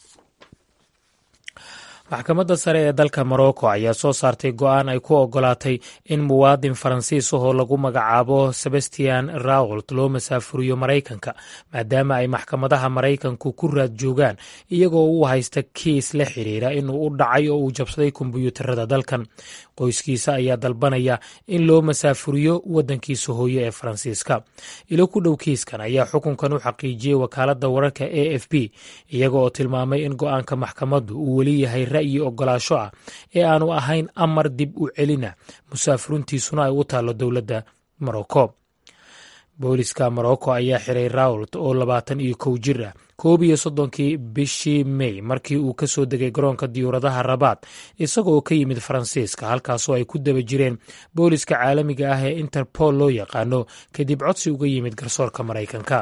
maxkamadda sare ee dalka morocco ayaa soo saartay go-aan ay ku ogolaatay in muwaadin faransiis ahoo lagu magacaabo sebastian rault loo masaafuriyo maraykanka maadaama ay maxkamadaha maraykanku ku raad joogaan iyagoo uu haysta kiis la xiriira inuu u dhacay oo uu jabsaday kombiyuutarada dalkan qoyskiisa ayaa dalbanaya in loo masaafuriyo waddankiisa hooye ee faransiiska ilo ku dhow kiiskan ayaa xukunkan u xaqiijiyey wakaaladda wararka a f b iyaga oo tilmaamay in go-aanka maxkamaddu uu weli yahay ra'yi ogolaasho ah ee aanu ahayn amar dib u celina musaafurintiisuna ay u taallo dowladda morocco booliska morocco ayaa xiray rault oo labaatan iyo kow jir ah koob iyo soddonkii bishii mey markii uu ka soo degay garoonka diyuuradaha rabaad isagoo ka yimid faransiiska halkaasoo ay ku daba jireen booliska caalamiga ah ee interpol loo yaqaano kadib codsi uga yimid garsoorka maraykanka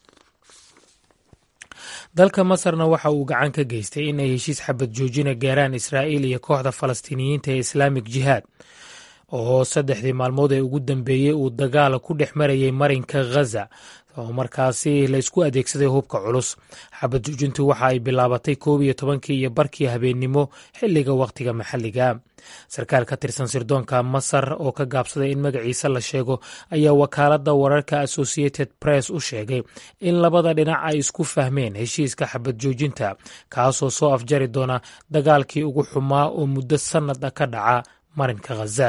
dalka masarna waxa uu gacan ka geystay in ay heshiis xabad joojina gaaraan israa'iil iyo kooxda falastiiniyiinta ee islaamik jihaad oo saddexdii maalmood ee ugu dambeeyey uu dagaal ku dhex marayay marinka ghaza oo markaasi laysku adeegsaday hubka culus xabad joojintu waxa ay bilaabatay koob iyo tobankii iyo barkii habeennimo xilliga wakhtiga maxalliga sarkaal ka tirsan sirdoonka masar oo ka gaabsaday in magaciisa la sheego ayaa wakaaladda wararka associated press u sheegay in labada dhinac ay isku fahmeen heshiiska xabad joojinta kaasoo soo afjari doona dagaalkii ugu xumaa oo muddo sannad ah ka dhaca marinka khaza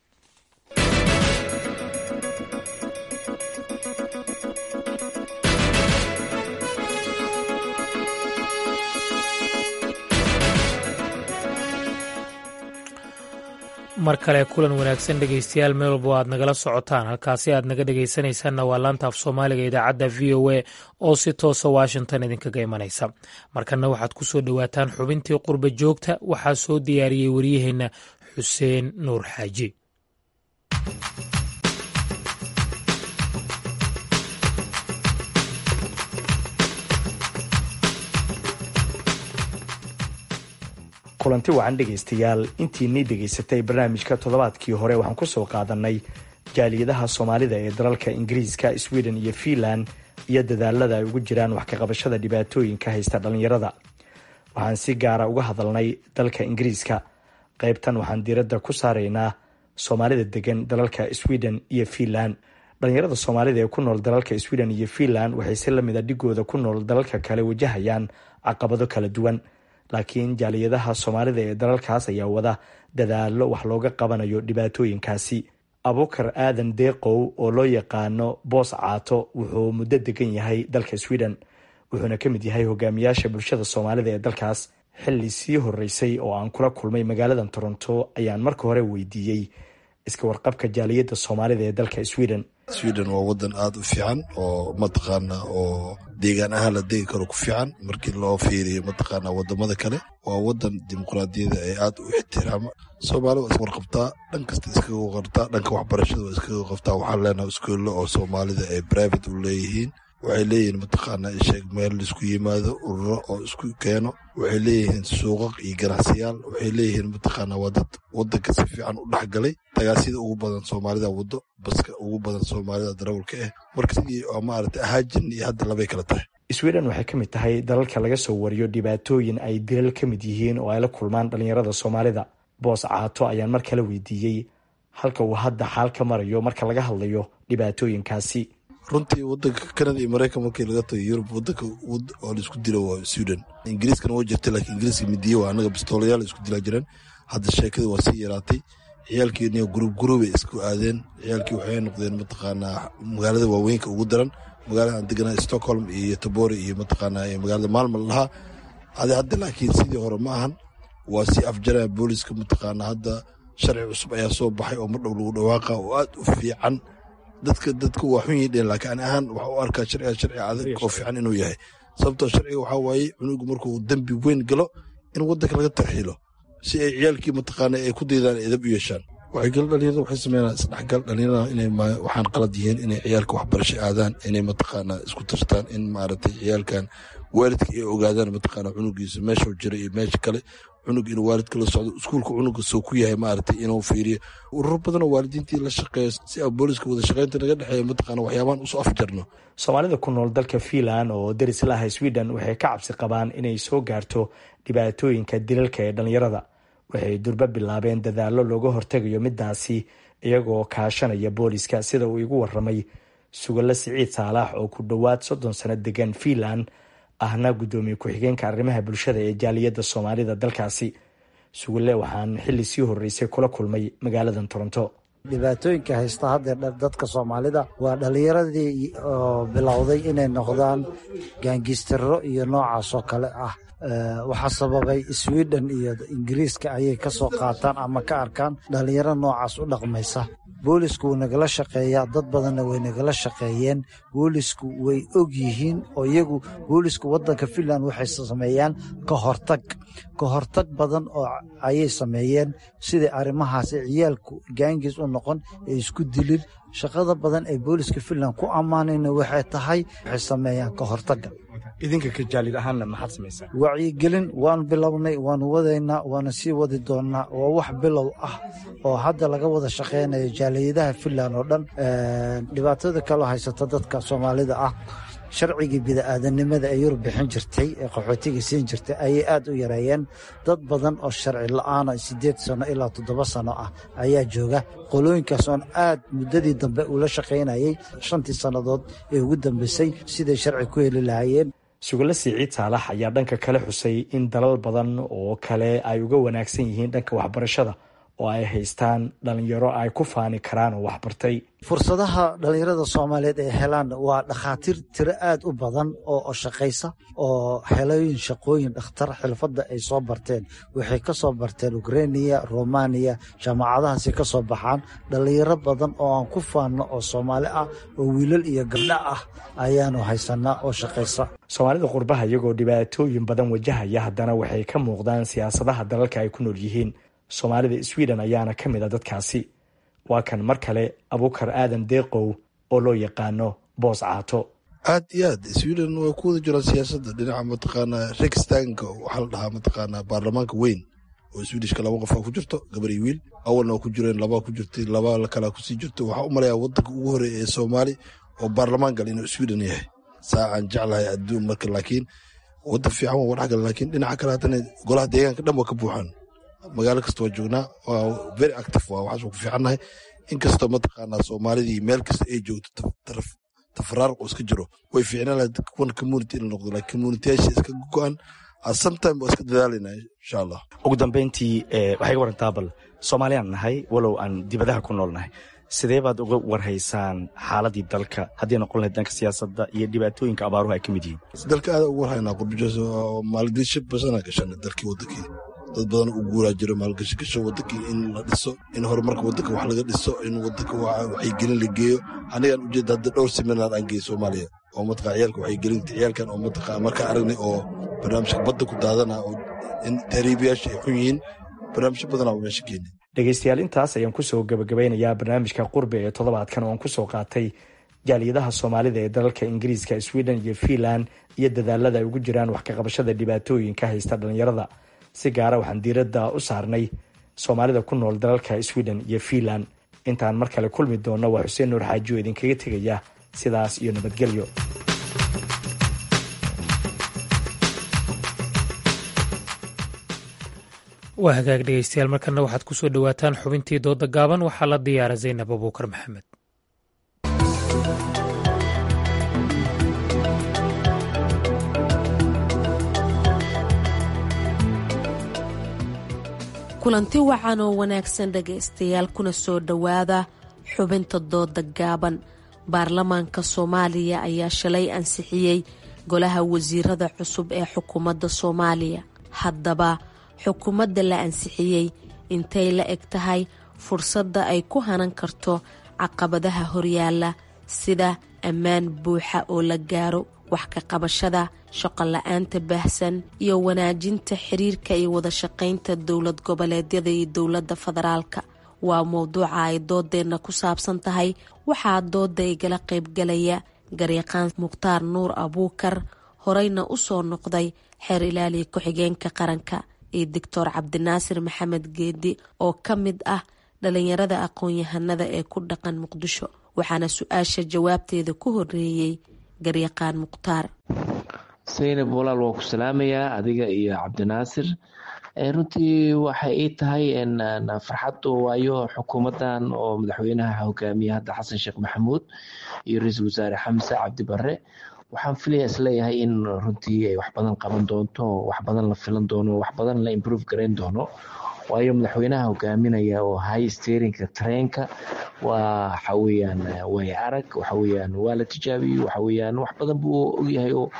mar kale kulan wanaagsan dhegeystayaal meel walbo aad nagala socotaan halkaasi aad naga dhegeysanaysaanna waa laanta af soomaaliga idaacadda v o a oo si toosa washington idinkaga imanaysa markanna waxaad ku soo dhowaataan xubintii qurba joogta waxaa soo diyaariyey waryaheenna xuseen nuur xaaji kulanti wacan dhegaystayaal intiinii dhegaysatay barnaamijka toddobaadkii hore waxaan kusoo qaadanay jaaliyadaha soomaalida ee dalalka ingiriiska sweden iyo fiinland iyo dadaalada ay ugu jiraan wax kaqabashada dhibaatooyinka haysta dhallinyarada waxaan si gaara uga hadalnay dalka ingiriiska qaybtan waxaan diiradda ku saaraynaa soomaalida degan dalalka sweden iyo fiinland dhallinyarada soomaalida ee ku nool dalalka sweden iyo fiinland waxay si lamid a dhigooda ku nool dalalka kale wajahayaan caqabado kala duwan laakiin jaaliyadaha soomaalida ee dalalkaas ayaa wada dadaalo wax looga qabanayo dhibaatooyinkaasi abukar aadan deeqow oo loo yaqaano boos caato wuxuu muddo degan yahay dalka sweden wuxuuna ka mid yahay hogaamiyaasha bulshada soomaalida ee dalkaas xilli sii horeysay oo aan kula kulmay magaaladan toronto ayaan marka hore weydiiyey iska warqabka jaaliyadda soomaalida ee dalka sweden sweden waa wadan aada u fiican oo mataqaana oo deegaan ahaan la degi karo ku fiican markii loo fiiriyo mataqaana wadamada kale waa wadan dimuqraadiyada ee aada u ixtiraama soomaalida waa iswarqabtaa dhan kasta iskaga qartaa dhanka waxbarashada waa iskaga qabtaa waxaan leenahay iskuulla oo soomaalida ay private u leeyihiin waxay leeyihiin mataqaana sheeg meel laisku yimaado ururo oo isku keeno waxay leeyihiin suuqaq iyo ganacsiyaal waxay leeyihiin mataqaana waa dad wadanka si fiican u dhexgalay tagaasida ugu badan soomaalida wado baska ugu badan soomaalida darawalka ah marka sidii maarata ahaajin iyo hadda labay kala tahay sweden waxay ka mid tahay dalalka laga soo wariyo dhibaatooyin ay dilal ka mid yihiin oo ay la kulmaan dhalinyarada soomaalida boos caato ayaan mar kale weydiiyey halka uu hadda xaal ka marayo marka laga hadlayo dhibaatooyinkaasi runtii wadanka canada iyo maraykan markii laga tago yurub wadanka oo laisku dilo waa sweden ingiriiskana waa jirtay laakiin ingiriiska midiye waa anaga bistoolayaal isku dilaa jireen hadda sheekada waa sii yaraatay ciyaalkiina gurub gurubay isku aadeen ciyaalkii waxay noqdeen mataqaanaa magaalada waaweynka ugu daran magaalada aan deganaa stockholm iyo tobore iyo mataqaanaa magaalada maalmal lahaa adi hadda laakiin sidii hore ma ahan waa sii afjaraya booliska mataqaanaa hadda sharci cusub ayaa soo baxay oo mardhow lagu dhawaaqa oo aad u fiican dadka dadka waa xun yihiin laakiin ani ahaan waxa u arkaa sharciga sharci adag oo fiican inuu yahay sababtoo sharciga waxaa waaye cunugu markuu dembi weyn galo in wadanka laga tarxiilo si ay ciyaalkii mataqaana ay ku daydaan edab u yeeshaan waxaygal dhalinyarada waxay sameynaa isdhexgal dhalinyarada inay waxaan qalad yihiin inay ciyaalka waxbarasho aadaan inay mataqaana isku tashtaan in maaragtay ciyaalkan waalidka ay ogaadaan mataqaana cunugiisa meeshuu jira iyo meesha kale cunug inuu waalidka la socdo iskuulka cunuga soo ku yahay maaragtay inuu fiiriyo ururo badanoo waalidiintii la shaqeeyo si a booliska wada shaqeynta naga dhexeeya mataqaana waxyaabahan usoo afjarno soomaalida ku nool dalka fiinland oo deris laha sweden waxay ka cabsi qabaan inay soo gaarto dhibaatooyinka dilalka ee dhalinyarada waxay durba bilaabeen dadaallo looga hortegayo midaasi iyagoo kaashanaya booliska sida uu igu waramay sugalle siciid saalax oo ku dhowaad soddon sano degan fiinland ahna guddoomiye ku-xigeenka arrimaha bulshada ee jaaliyadda soomaalida dalkaasi sugalle waxaan xilli sii horreysay kula kulmay magaaladan toronto dhibaatooyinka haysta haddeer dadka soomaalida waa dhallinyaradii oo bilowday inay noqdaan gaangistaro iyo noocaas oo kale ah waxaa sababay sweden iyo ingiriiska ayay ka soo qaataan ama ka arkaan dhallinyaro noocaas u dhaqmaysa boolisku wuu nagala shaqeeyaa dad badanna way nagala shaqeeyeen boolisku way og yihiin oo iyagu boolisku waddanka finland waxay sameeyaan ka hortag ka hortag badan oo ayay sameeyeen siday arrimahaasi ciyaalku gaangiis u noqon ee isku dilin shaqada badan ee booliska finland ku ammaanayna waxay tahay waxay sameeyaan ka hortagga idinka ka jaalid ahaanna maxaad samaysaa wacyigelin waanu bilownay waanu wadaynaa waana sii wadi doonnaa waa wax bilow ah oo hadda laga wada shaqaynayo jaaliyadaha finland oo dhan dhibaatada kaloo haysata dadka soomaalida ah sharcigii bida'aadanimada ee yurub bixin jirtay ee qaxootiga siin jirtay ayay aad u yareeyeen dad badan oo sharci la'aana siddeed sano ilaa toddoba sano ah ayaa jooga qolooyinkaas oon aad muddadii dambe ula shaqaynayay shantii sannadood ee ugu dambeysay siday sharci ku heli lahaayeen sugalle siciid saalax ayaa dhanka kale xusay in dalal badan oo kale ay uga wanaagsan yihiin dhanka waxbarashada oo ay haystaan dhalinyaro ay ku faani karaan oo waxbartay fursadaha dhallinyarada soomaaliyeed ay helaan waa dhakhaatiir tiro aad u badan oo shaqaysa oo helooyin shaqooyin dhakhtar xilfadda ay soo barteen waxay ka soo barteen ukrainiya romaniya jaamacadahaasi ka soo baxaan dhallinyaro badan oo aan ku faanno oo soomaali ah oo wiilal iyo gabdho ah ayaanu haysanaa oo shaqaysa soomaalida qurbaha iyagoo dhibaatooyin badan wajahaya haddana waxay ka muuqdaan siyaasadaha dalalka ay ku nool yihiin soomaalida sweden ayaana ka mid a dadkaasi waa kan mar kale abuukar aadan deeqow oo loo yaqaano boos caato aad iyo aad sweden way ku wada jiraan siyaasadda dhinaca mataqaanaa riksdanka waxaa la dhahaa mataqaanaa baarlamaanka weyn oo swedishka laba qof aa ku jirto gabar iyo wiil awalna waa ku jireen labaa ku jirtay laba kalaa kusii jirto waxaa u malayaa wadanka ugu horeeya ee soomaali oo baarlamaan gal inuu sweden yahay saacaan jeclahay adduun marka laakiin wadan fiican waa wadhex gala laakiin dhinaca kale haddana golaha deegaanka dhan waa ka buuxaan magaalo kasta waa joognaa waa very active waa waxaas waa ku fiicannahay inkastoo mataqaanaa soomaalidii meel kasta ay joogto tafaraarq oo iska jiro way fiicnaan lahayd one community in la noqdo laakiin communityyaasha iska go-an sometime waa iska dadaalayna insha allah ugu dambeyntii waxay ga warantaa bal soomaaliyaan nahay walow aan dibadaha ku nool nahay sidee baad uga warhaysaan xaaladii dalka haddii noqon lahayd dhanka siyaasadda iyo dhibaatooyinka abaaruhu ay ka mid yihiin dalka aada ugu warhaynaa qurbajoos maalgelisho basana gashana dalkii wadankii dad badan u guuraa jiro maalgashi gasho wadankii in la dhiso in horumarka wadanka wax laga dhiso in wadanka waxaygelin la geeyo anigaan ujeeda hadda dhowr seminar aan geeyey soomaaliya oo mataqaa ciyaalka waxaygelinta ciyaalkan oo mataqaa markaa aragnay oo barnaamijka badda ku daadana oo in tahriibayaasha ay xun yihiin barnaamijyo badanaa meesha keenay dhegaystayaal intaas ayaan kusoo gabagabeynayaa barnaamijka qurbe ee toddobaadkan oo aan kusoo qaatay jaaliyadaha soomaalida ee dalalka ingiriiska sweden iyo finland iyo dadaalada ay ugu jiraan wax ka qabashada dhibaatooyinka haysta dhalinyarada si gaara waxaan diiradda u saarnay soomaalida ku nool dalalka sweden iyo finland intaan mar kale kulmi doonno waa xuseen nuur xaaji oo idinkaga tegaya sidaas iyo nabadgelyo waa hagaag dhegeystayaal markana waxaad ku soo dhowaataan xubintii dooda gaaban waxaa la diyaara zaynab abuukar maxamed kulanti wacan oo wanaagsan dhegaystayaal kuna soo dhowaada xubinta dooda gaaban baarlamaanka soomaaliya ayaa shalay ansixiyey golaha wasiirada cusub ee xukuumadda soomaaliya haddaba xukuumadda la ansixiyey intay la eg tahay fursadda ay ku hanan karto caqabadaha horyaala sida ammaan buuxa oo la gaaro wax ka qabashada shaqo la-aanta baahsan iyo wanaajinta xiriirka iyo wada shaqaynta dowlad goboleedyada iyo dowladda federaalka waa mowduuca ay doodeenna ku saabsan tahay waxaa dooda igala qaybgalaya garyaqaan mukhtaar nuur abuukar horeyna u soo noqday xeer ilaaliya ku-xigeenka qaranka iyo doctor cabdinaasir maxamed geedi oo ka mid ah dhalinyarada aqoon-yahanada ee ku dhaqan muqdisho waxaana su-aasha jawaabteeda ku horeeyey garyaqaan mukhtaar saynab walaal waa ku salaamayaa adiga iyo cabdinaasir runtii waxay ii tahay farxad waayo xukuumadan oo madaxweynaha hogaamiya hadda xasan sheekh maxamuud iyo ra-iisul wasaare xamse cabdi bare waxaan filaya isleeyahay in runtii ay wax badan qaban doonto wax badan la filan doono wax badan la improve garayn doono waayo madaxweynaha hogaaminaya oo high steerinka treenka waa waxa weeyaan way arag waxa weeyaan waa la tijaabiyey waxa weeyaan wax badan buu ogyahay oo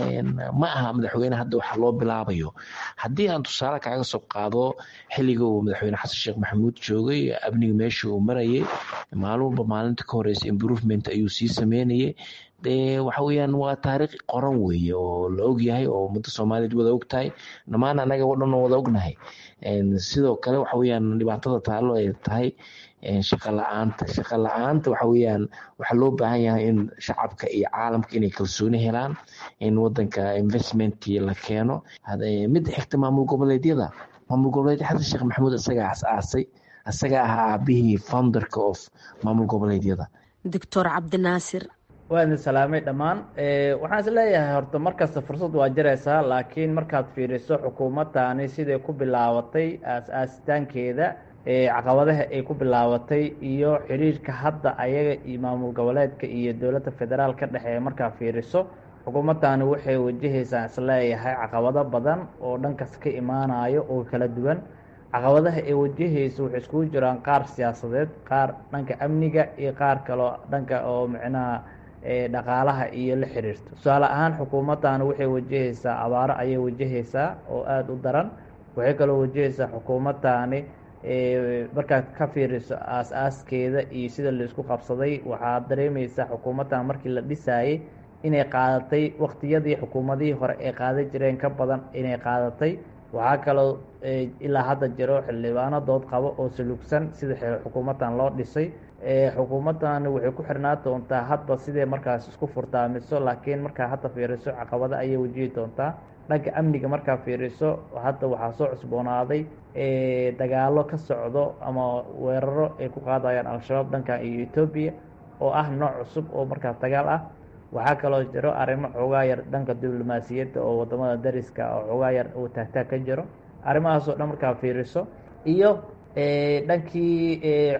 ma aha madaxweyne hadda waxa loo bilaabayo haddii aan tusaale kaaga soo qaado xilliga uu madaxweyne xasan sheekh maxamuud joogay amniga meesha uu marayay maalin walba maalinta ka horeysa improvement ayuu sii sameynayay de waxa weeyaan waa taariikh qoran weeye oo la ogyahay oo ummadda soomaaliyeed wada og tahay dhammaan anaga o dhan wada ognahay sidoo kale waxa weeyaan dhibaatada taalo ay tahay shaqa la-aanta shaqa la-aanta waxa weeyaan waxaa loo baahan yahay in shacabka iyo caalamka inay kalsooni helaan in wadanka investmentkii la keeno midda xigta maamul goboleedyada maamul goboleedya xasan sheekh maxamuud isagaa as-aasay isaga ahaa aabihii founderka of maamul goboleedyada doctor cabdinaasir waa idin salaamay dhammaan waxaan is leeyahay horta markasta fursad waa jiraysaa laakiin markaad fiiriso xukuumadani siday ku bilaabatay aas-aasitaankeeda caqabadaha ay ku bilaabatay iyo xiriirka hadda ayaga iyo maamul goboleedka iyo dowladda federaal ka dhexeeya markaa fiiriso xukuumadani waxay wajahaysaa isleeyahay caqabado badan oo dhankas ka imaanayo oo kala duwan caqabadaha ay wajahayso waxay iskugu jiraan qaar siyaasadeed qaar dhanka amniga iyo qaar kaloo dhanka oo micnaha dhaqaalaha iyo la xiriirto tusaale ahaan xukuumadani waxay wajahaysaa abaaro ayay wajahaysaa oo aada u daran waxay kaloo wajahaysaa xukuumadani markaad ka fiiriso aas-aaskeeda iyo sida laisku qabsaday waxaad dareemeysaa xukuumaddan markii la dhisaayey inay qaadatay waqtiyadii xukuumadihii hore ay qaadan jireen ka badan inay qaadatay waxaa kaloo ilaa hadda jiro xildhibaano dood qabo oo salugsan sida xukuumaddan loo dhisay xukuumaddan waxay ku xirnaa doontaa hadba sidee markaas isku furtaamiso laakiin markaa hadda fiiriso caqabado ayay wajihi doontaa dhanka amniga markaa fiiriso hadda waxaa soo cusboonaaday dagaalo ka socdo ama weeraro ay ku qaadayaan al-shabaab dhankan iyo etoobiya oo ah nooc cusub oo markaas dagaal ah waxaa kaloo jiro arrimo xoogaa yar dhanka diblomaasiyadda oo wadamada dariska oo xoogaa yar uu taagtaag ka jiro arrimahaasoo dhan markaa fiiriso iyo dhankii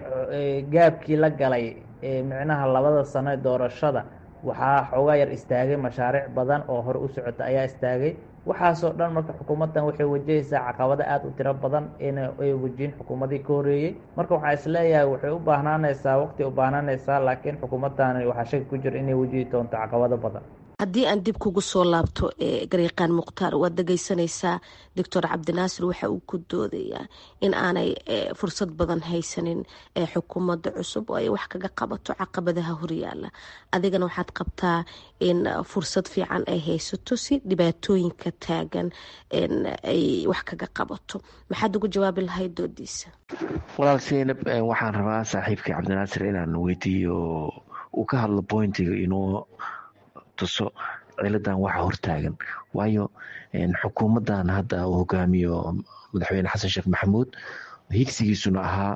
gaabkii la galay micnaha labada sano ee doorashada waxaa xoogaa yar istaagay mashaariic badan oo hore u socota ayaa istaagay waxaasoo dhan marka xukuumaddan waxay wajahaysaa caqabado aada u tiro badan in ay wajihin xukuumadii ka horeeyey marka waxaa isleeyahay waxay u baahnaanaysaa waqti u baahnaanaysaa laakiin xukuumaddan waxaa shaki ku jira inay wajihi doonto caqabado badan haddii aan dib kugu soo laabto garyaqaan mukhtaar waad dhegeysanaysaa doctor cabdinaasir waxa uu ku doodayaa in aanay fursad badan haysanin xukuumadda cusub oo ay wax kaga qabato caqabadaha horyaala adigana waxaad qabtaa in fursad fiican ay haysato si dhibaatooyinka taagan ay wax kaga qabato maxaad ugu jawaabi lahayd doodiisa walaal seynab waxaan rabaa saaxiibkii cabdinaasir inaan weydiiyo uu ka hadlo pointiga inoo tuso ciladan waxa hortaagan waayo xukuumadan hadda uu hogaamiyo madaxweyne xasan sheekh maxamuud higsigiisuna ahaa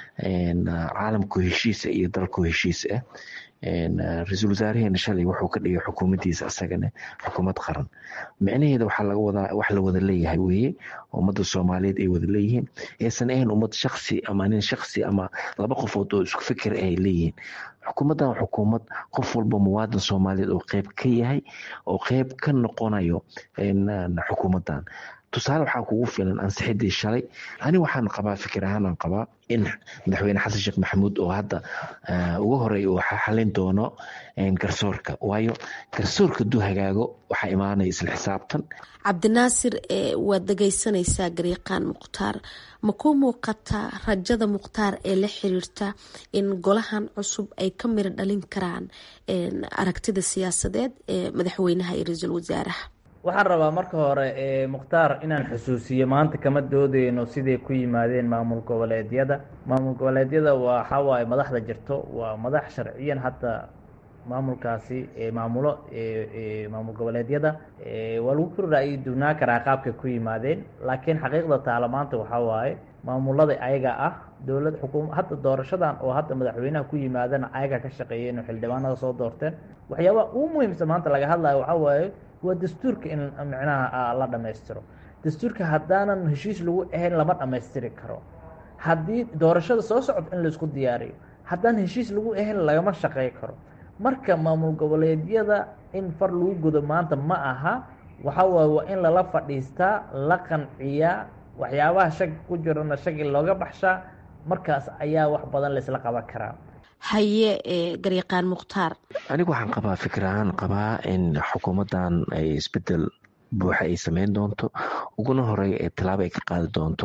caalamku heshiisa iyo dalku heshiis ah ra-iisul wasaareheena shalay wuxuu ka dhigay xukuumaddiisa asagane xukuumad qaran micnaheeda waxaa laga wadaa wax la wada leeyahay weeye ummadda soomaaliyeed ay wada leeyihiin aysan ahayn ummad shaksi ama nin shaksi ama laba qofood oo isku fikir ay leeyihiin xukuumaddan xukuumad qof walba muwaadin soomaaliyeed oo qeyb ka yahay oo qeyb ka noqonayo xukuumaddan tusaale waxaa kugu filan ansixidii shalay ani waxaan qabaa fikir ahaanaan qabaa in madaxweyne xasan sheekh maxamuud oo hadda uga horey uu xalin doono garsoorka waayo garsoorka duu hagaago waxaa imaanaya isla xisaabtan cabdinaasir waad dhegeysanaysaa gariiqaan mukhtaar ma ku muuqataa rajada mukhtaar ee la xiriirta in golahan cusub ay ka miro dhalin karaan aragtida siyaasadeed ee madaxweynaha iyo ra-iisul wasaaraha waxaan rabaa marka hore mukhtaar inaan xusuusiyo maanta kama doodeyno siday ku yimaadeen maamul goboleedyada maamul goboleedyada waxawaaye madaxda jirto waa madax sharciyan hadda maamulkaasi maamulo maamul goboleedyada waa lagu kor ra'yi duwnaa karaa qaabkay ku yimaadeen laakiin xaqiiqda taala maanta waxaa waaye maamulada ayaga ah dowlad xukuum hadda doorashadan oo hadda madaxweynaha ku yimaadana ayaga ka shaqeeyeen oo xildhibaanada soo doorteen waxyaabaha ugu muhiimsan maanta laga hadlayo waxaa waaye waa dastuurka in micnaha la dhammaystiro dastuurka haddaanan heshiis lagu ahayn lama dhammaystiri karo haddii doorashada soo socota in laisku diyaariyo haddaan heshiis lagu ahayn lagama shaqey karo marka maamul goboleedyada in far lagu gudo maanta ma aha waxa waaye waa in lala fadhiistaa la qanciyaa waxyaabaha shaki ku jirana shaki looga baxshaa markaas ayaa wax badan laysla qaban karaa haye garyaqaan mukhtaar anigu waxaan qabaa fikir ahaan qabaa in xukuumaddan ay isbedel buuxa ay sameyn doonto uguna horey tallaabo ay ka qaadi doonto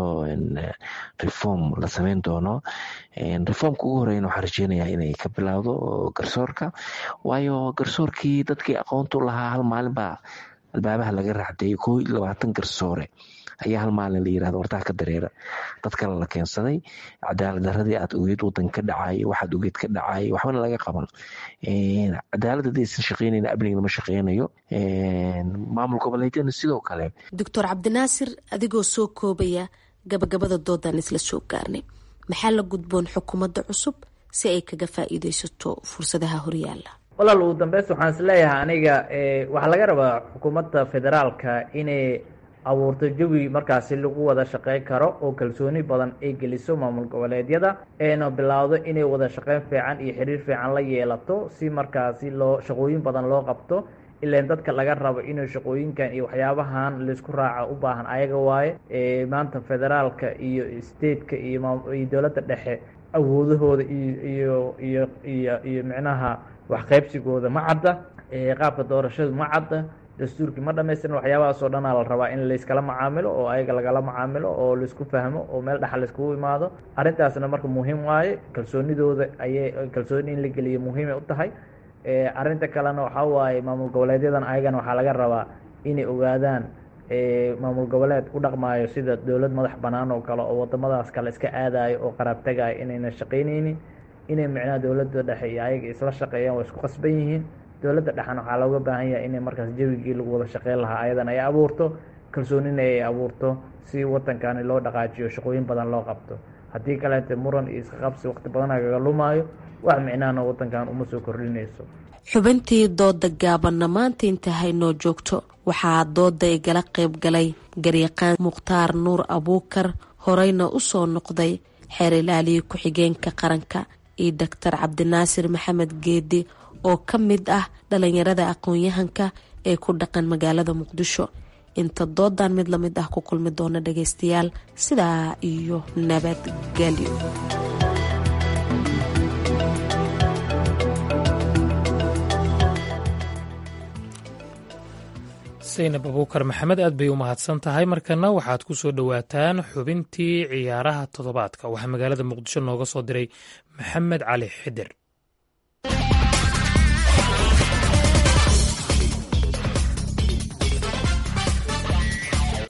reform la sameyn doono reformka ugu horeyna waxaan rajeynayaa inay ka bilaawdo garsoorka waayo garsoorkii dadkii aqoontu lahaa hal maalin baa albaabaha laga raacdeeyay koo iyo labaatan garsoore ayaa hal maalin la yirahdo wartaha ka dareera dad kale la keensaday cadaalad daradii aad ogeed wadan ka dhacay waxaad ogeed ka dhacay waxbana laga qaban cadaalad hadaysan shaqeynayn amniga lama shaqeynayo maamul goboleedyadna sidoo kale doctor cabdinaasir adigoo soo koobaya gabagabada doodan isla soo gaarnay maxaa la gudboon xukuumadda cusub si ay kaga faa'iideysato fursadaha horyaala walaal ugu dambeys waxaan is leeyahay aniga waxaa laga rabaa xukuumadda federaalka inay abuurto jawi markaasi lagu wada shaqeyn karo oo kalsooni badan ay geliso maamul goboleedyada eena bilowdo inay wada shaqeyn fiican iyo xiriir fiican la yeelato si markaasi loo shaqooyin badan loo qabto ilaan dadka laga rabo inuu shaqooyinkan iyo waxyaabahan laisku raaca u baahan ayaga waaye maanta federaalka iyo stateka iyo iyo dowladda dhexe awoodahooda iyo iyo iyo iyo micnaha waxqaybsigooda ma cadda qaabka doorashadu ma cadda dastuurkii ma dhamaystirin waxyaabahaasoo dhanaa la rabaa in layskala macaamilo oo ayaga lagala macaamilo oo laisku fahmo oo meel dhaxa laiskugu imaado arrintaasna marka muhiim waaye kalsoonidooda ayay kalsooni in la geliyo muhiimay u tahay arrinta kalena waxaa waaye maamul goboleedyadan ayagana waxaa laga rabaa inay ogaadaan maamul goboleed u dhaqmaayo sida dowlad madax bannaan oo kale oo wadamadaas kale iska aadayo oo qaraab tagayo inayna shaqaynaynin inay micnaha dowladda dhexe iyo ayaga isla shaqeeyaan waa isku qasban yihiin dowladda dhexena waxaa looga baahan yahay inay markaas jawigii lagu wada shaqeyn lahaa ayadan ay abuurto kalsoonina ay abuurto si wadankani loo dhaqaajiyo shaqooyin badan loo qabto haddii kaleete muran iyo iska qabsi waqti badan agaga lumaayo wax micnahana wadankan uma soo kordhinayso xubintii dooda gaabanna maanta inta haynoo joogto waxaa dooda igala qayb galay garyaqaan mukhtaar nuur abuukar horeyna u soo noqday xeer ilaaliya ku-xigeenka qaranka iyo doctor cabdinaasir maxamed geedi oo ka mid ah dhalinyarada aqoon-yahanka ee ku dhaqan magaalada muqdisho inta doodan mid lamid ah ku kulmi doona dhageystayaal sidaa iyo nabadgelyo saynab abuukar maxamed aad bay u mahadsan tahay markana waxaad ku soo dhowaataan xubintii ciyaaraha toddobaadka waxaa magaalada muqdisho nooga soo diray maxamed cali xidir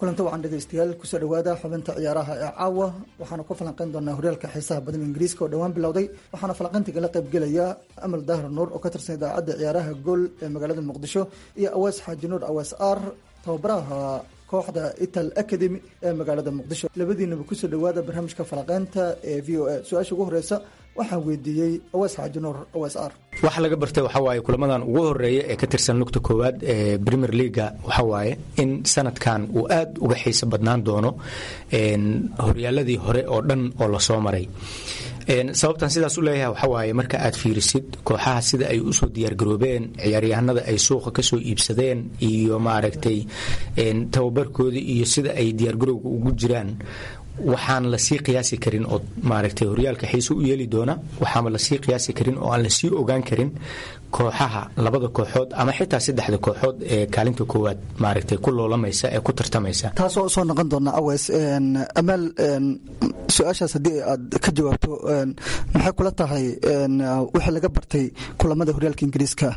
kulanto wacan dhegeystayaal kusoo dhawaada xubinta ciyaaraha ee caawa waxaana ku falanqeyn doonaa horyaalka xiisaha badan ingiriiska oo dhowaan bilowday waxaana falanqeynta kala qaybgelaya amal dahar nuur oo ka tirsan idaacadda ciyaaraha gool ee magaalada muqdisho iyo awees xaaji nuur awees ar tababaraha kooxda ital academy ee magaalada muqdisho labadiinaba kusoo dhawaada barnaamijka falanqeynta ee v o a su-aasha ugu horeysa waxaan weydiiyey awees xaaji nuur awees ar waxa laga bartay waxaa waaye kulamadan ugu horeeya ee ka tirsan lugta koowaad ee premier leaga waxaa waaye in sanadkan uu aad uga xiiso badnaan doono horyaaladii hore oo dhan oo lasoo maray sababtan sidaas u leeyahay waxaa waaye marka aad fiirisid kooxaha sida ay usoo diyaargaroobeen ciyaaryahanada ay suuqa kasoo iibsadeen iyo maaragtay tababarkoodii iyo sida ay diyaargarowga ugu jiraan waxaan lasii qiyaasi karin oo maaragtay horyaalka xiise u yeeli doona waxaama lasii qiyaasi karin oo aan lasii ogaan karin kooxaha labada kooxood ama xitaa saddexda kooxood ee kaalinta koowaad maaragtay ku loolamaysa ee ku tartamaysa taasoo usoo noqon doona aweys amaal su-aashaas haddii aad ka jawaabto maxay kula tahay wixii laga bartay kulamada horyaalka ingiriiska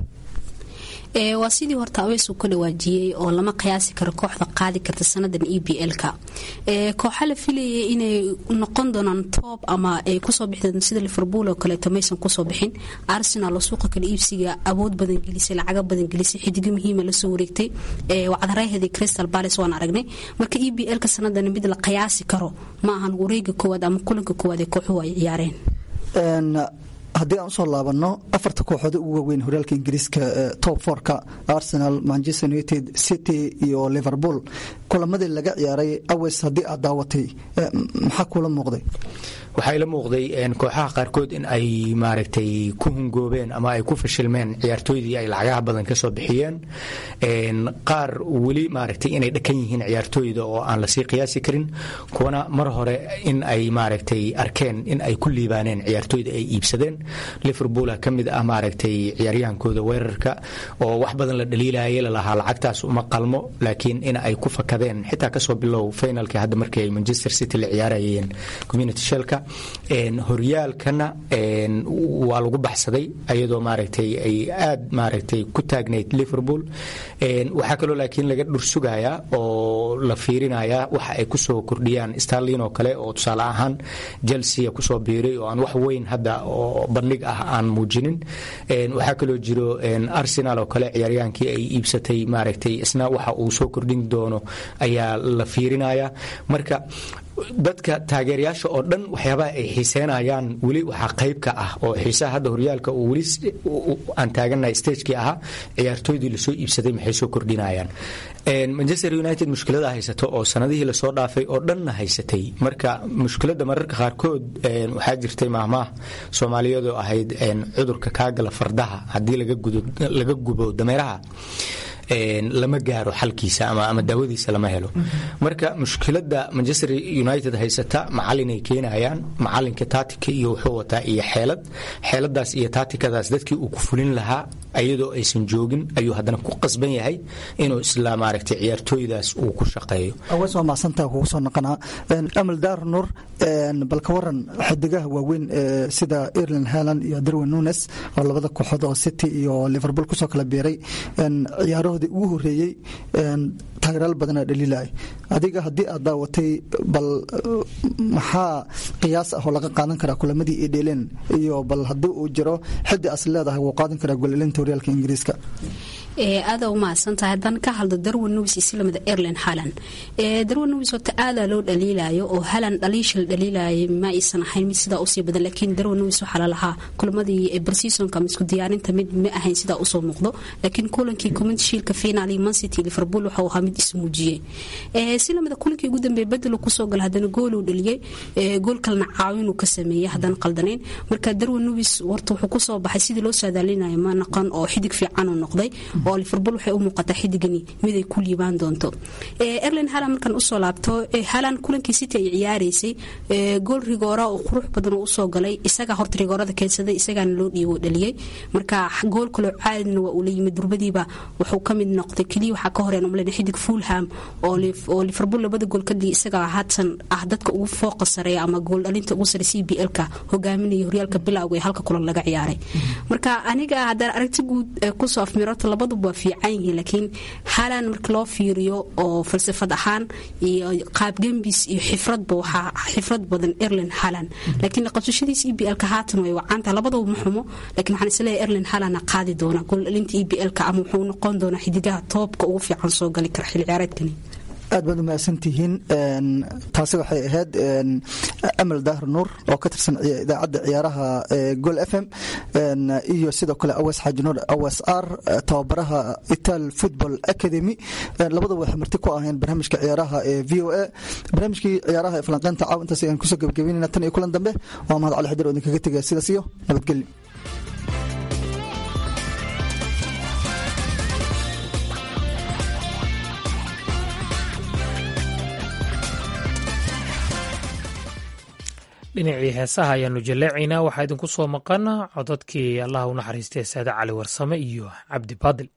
waa sidii horta aweys uu ka dhawaajiyey oo lama qiyaasi karo kooxda qaadi karta sanadan e b l-ka kooxa la filayay inay noqon doonaan toob ama ay kusoo bixdeen sida liverpool oo kaleeto maysan kusoo bixin arsenal oo suuqa kale iibsiga awood badan gelisay lacago badan gelisay xidigo muhiima lasoo wareegtay wacdarayhadii crystal palace waan aragnay marka e b l-ka sanadan mid la qiyaasi karo ma ahan wareega koowaad ama kulanka koowaad ee kooxuhu ay ciyaareen haddii aan usoo laabano afarta kooxood ugu waaweyn horyaalka ingiriiska top forka arsenal manchester united city iyo liverpool kulamadii laga ciyaaray aweys haddii aad daawatay maxaa kuula muuqday waxaa ila muuqday kooxaha qaarkood in ay maaragtay ku hungoobeen ama ay ku fashilmeen ciyaartooydii ay lacagaha badan ka soo bixiyeen qaar weli maaragtay inay dhakan yihiin ciyaartooyda oo aan lasii qiyaasi karin kuwana mar hore in ay maaragtay arkeen in ay ku liibaaneen ciyaartooyda ay iibsadeen liverpool ka mid ah maaragtay ciyaaryahankooda weerarka oo wax badan la dhaliilayay lalahaa lacagtaas uma qalmo laakiin in ay ku fakadeen xitaa kasoo bilow finalka hadda markii ay manchester city la ciyaarayeen community shelka horyaalkana waa lagu baxsaday ayadoo maaragtay ay aad maaragtay ku taagnayd liverpool waxaa kaloo laakiin laga dhursugayaa oo la fiirinayaa waxa ay kusoo kordhiyaan starlin oo kale oo tusaale ahaan chelsea kusoo biiray oo aan wax weyn hadda oo bandhig ah aan muujinin waxaa kaloo jiro arsenal oo kale ciyaaryaankii ay iibsatay maaragtay isna waxa uu soo kordhin doono ayaa la fiirinayaa marka dadka taageerayaasha oo dhan waxyaabaha ay xiiseenayaan weli waxaa qayb ka ah oo xiisaha hadda horyaalka uu weli aan taagannahay stagekii ahaa ciyaartooydii lasoo iibsaday maxay soo kordhinayaan manchester united mushkilada haysato oo sanadihii lasoo dhaafay oo dhanna haysatay marka mushkiladda mararka qaarkood waxaa jirtay maahmaah soomaaliyeedoo ahayd cudurka kaagala fardaha haddii laga gubo dameeraha lama gaaro xalkiisa ama daawadiisa lama helo marka mushkilada manchester united haysata macalinay keenayaan macalinka taatika iyo wuxuu wataa iyo xeelad xeeladaas iyo taatikadaas dadkii uu ku fulin lahaa ayadoo aysan joogin ayuu haddana ku qasban yahay inuu isla maaragtay ciyaartooydaas uu ku shaqeeyo awees waa mahadsantaa kugu soo noqonaa amal daar nur bal ka waran xidigaha waaweyn sida irland haland iyo darwin nunes oo labada kooxood oo city iyo liverpool kusoo kala biiray ciyaarahoodii ugu horeeyey taageeraal badanaa dhaliilaya adiga haddii aad daawatay bal maxaa qiyaas ah oo laga qaadan karaa kulamadii ay dheeleen iyo bal haddii uu jiro xiddi as leedahay wuu qaadan karaa golelinta horyaalka ingiriiska aada u mahadsantahay haddaan ka hadlo darwin news islamida airland haland darwin news horta aadaa loo dhaliilayo oo haland dhaliisha la dhaliilayay ma aysan ahayn mid sidaa usii badan laakiin darwin news waxaa lalahaa kulamadii barseasonka ama isku diyaarinta mid ma ahayn sidaa usoo muuqdo laakiin kulankii community shielka final iyo mancity liverpool waxau ahaa mid ismuujiyey silamida kulankii ugu dambeeyay bedelo kusoo gala haddana gooluu dhaliyey gool kalena caawinuu ka sameeyey haddaan qaldanayn marka darwin news horta wuxuu kusoo baxay sidii loo saadaalinayo ma naqon oo xidig fiican uu noqday oo liverpool waxay u muuqataa xidigani mid ay ku liibaan doonto erlin halan markaan usoo laabto halan kulankii city ay ciyaaraysay gool rigoora oo qurux badan oo usoo galay isagaa horta rigoorada keensaday isagaana loo dhiibo dhaliyey marka gool kaloo caadina waa uu la yimid durbadiiba wuxuu ka mid noqday keliya waxaa ka horeen umaleyn xidig fulham oo liverpool labada gool ka dhigay isagaa haatan ah dadka ugu fooqa sareeya ama gool dhalinta ugu sare c b l-ka hogaaminaya horyaalka bilowga ee halka kulan laga ciyaaray marka aniga haddaan aragti guud kusoo afmiroto labadu walba waa fiican yihiin laakiin halan marka loo fiiriyo oo falsafad ahaan iyo qaab gembis iyo xifradba waxaa xifrad badan erlin halan laakiin qabsashadiis e b l-ka haatan way wacaantaha labadaba ma xumo laakiin waxaan isleeyahay erlin halana qaadi doona goldhalinta e b l-ka ama wuxuu noqon doonaa xidigaha toobka ugu fiican soo gali kara xilli ciyaareedkani aad baad umahadsantihiin taasi waxay ahayd amal dahar nuur oo ka tirsan idaacadda ciyaaraha gol f m iyo sidoo kale awas xaaji nuur awas r tababaraha ital football academy labadaba waxay marti ku aheen barnaamijka ciyaaraha ee v o a barnaamijkii ciyaaraha ee falanqeynta caaw intaas ayaan kusoo gebagabeynayna tan iyo kulan dambe waa mahad cali xadir oo idinkaga tegaya sidaas iyo nabadgelyo dhinacii heesaha ayaanu jaleecaynaa waxaa idinku soo maqan codadkii allah u naxariistay saade cali warsame iyo cabdi baadil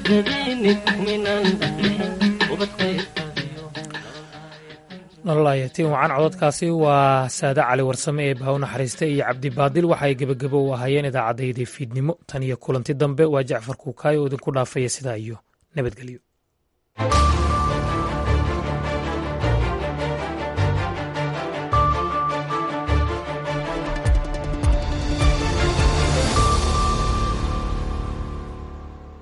nololayatiin wacan cododkaasi waa saade cali warsame ee bahaw naxariista iyo cabdibaadil waxa ay gebagabo u ahaayeen idaacaddayda fiidnimo tan iyo kulanti dambe waa jacfar kuukaayo oo idinku dhaafaya sidaa iyo nabadgelyo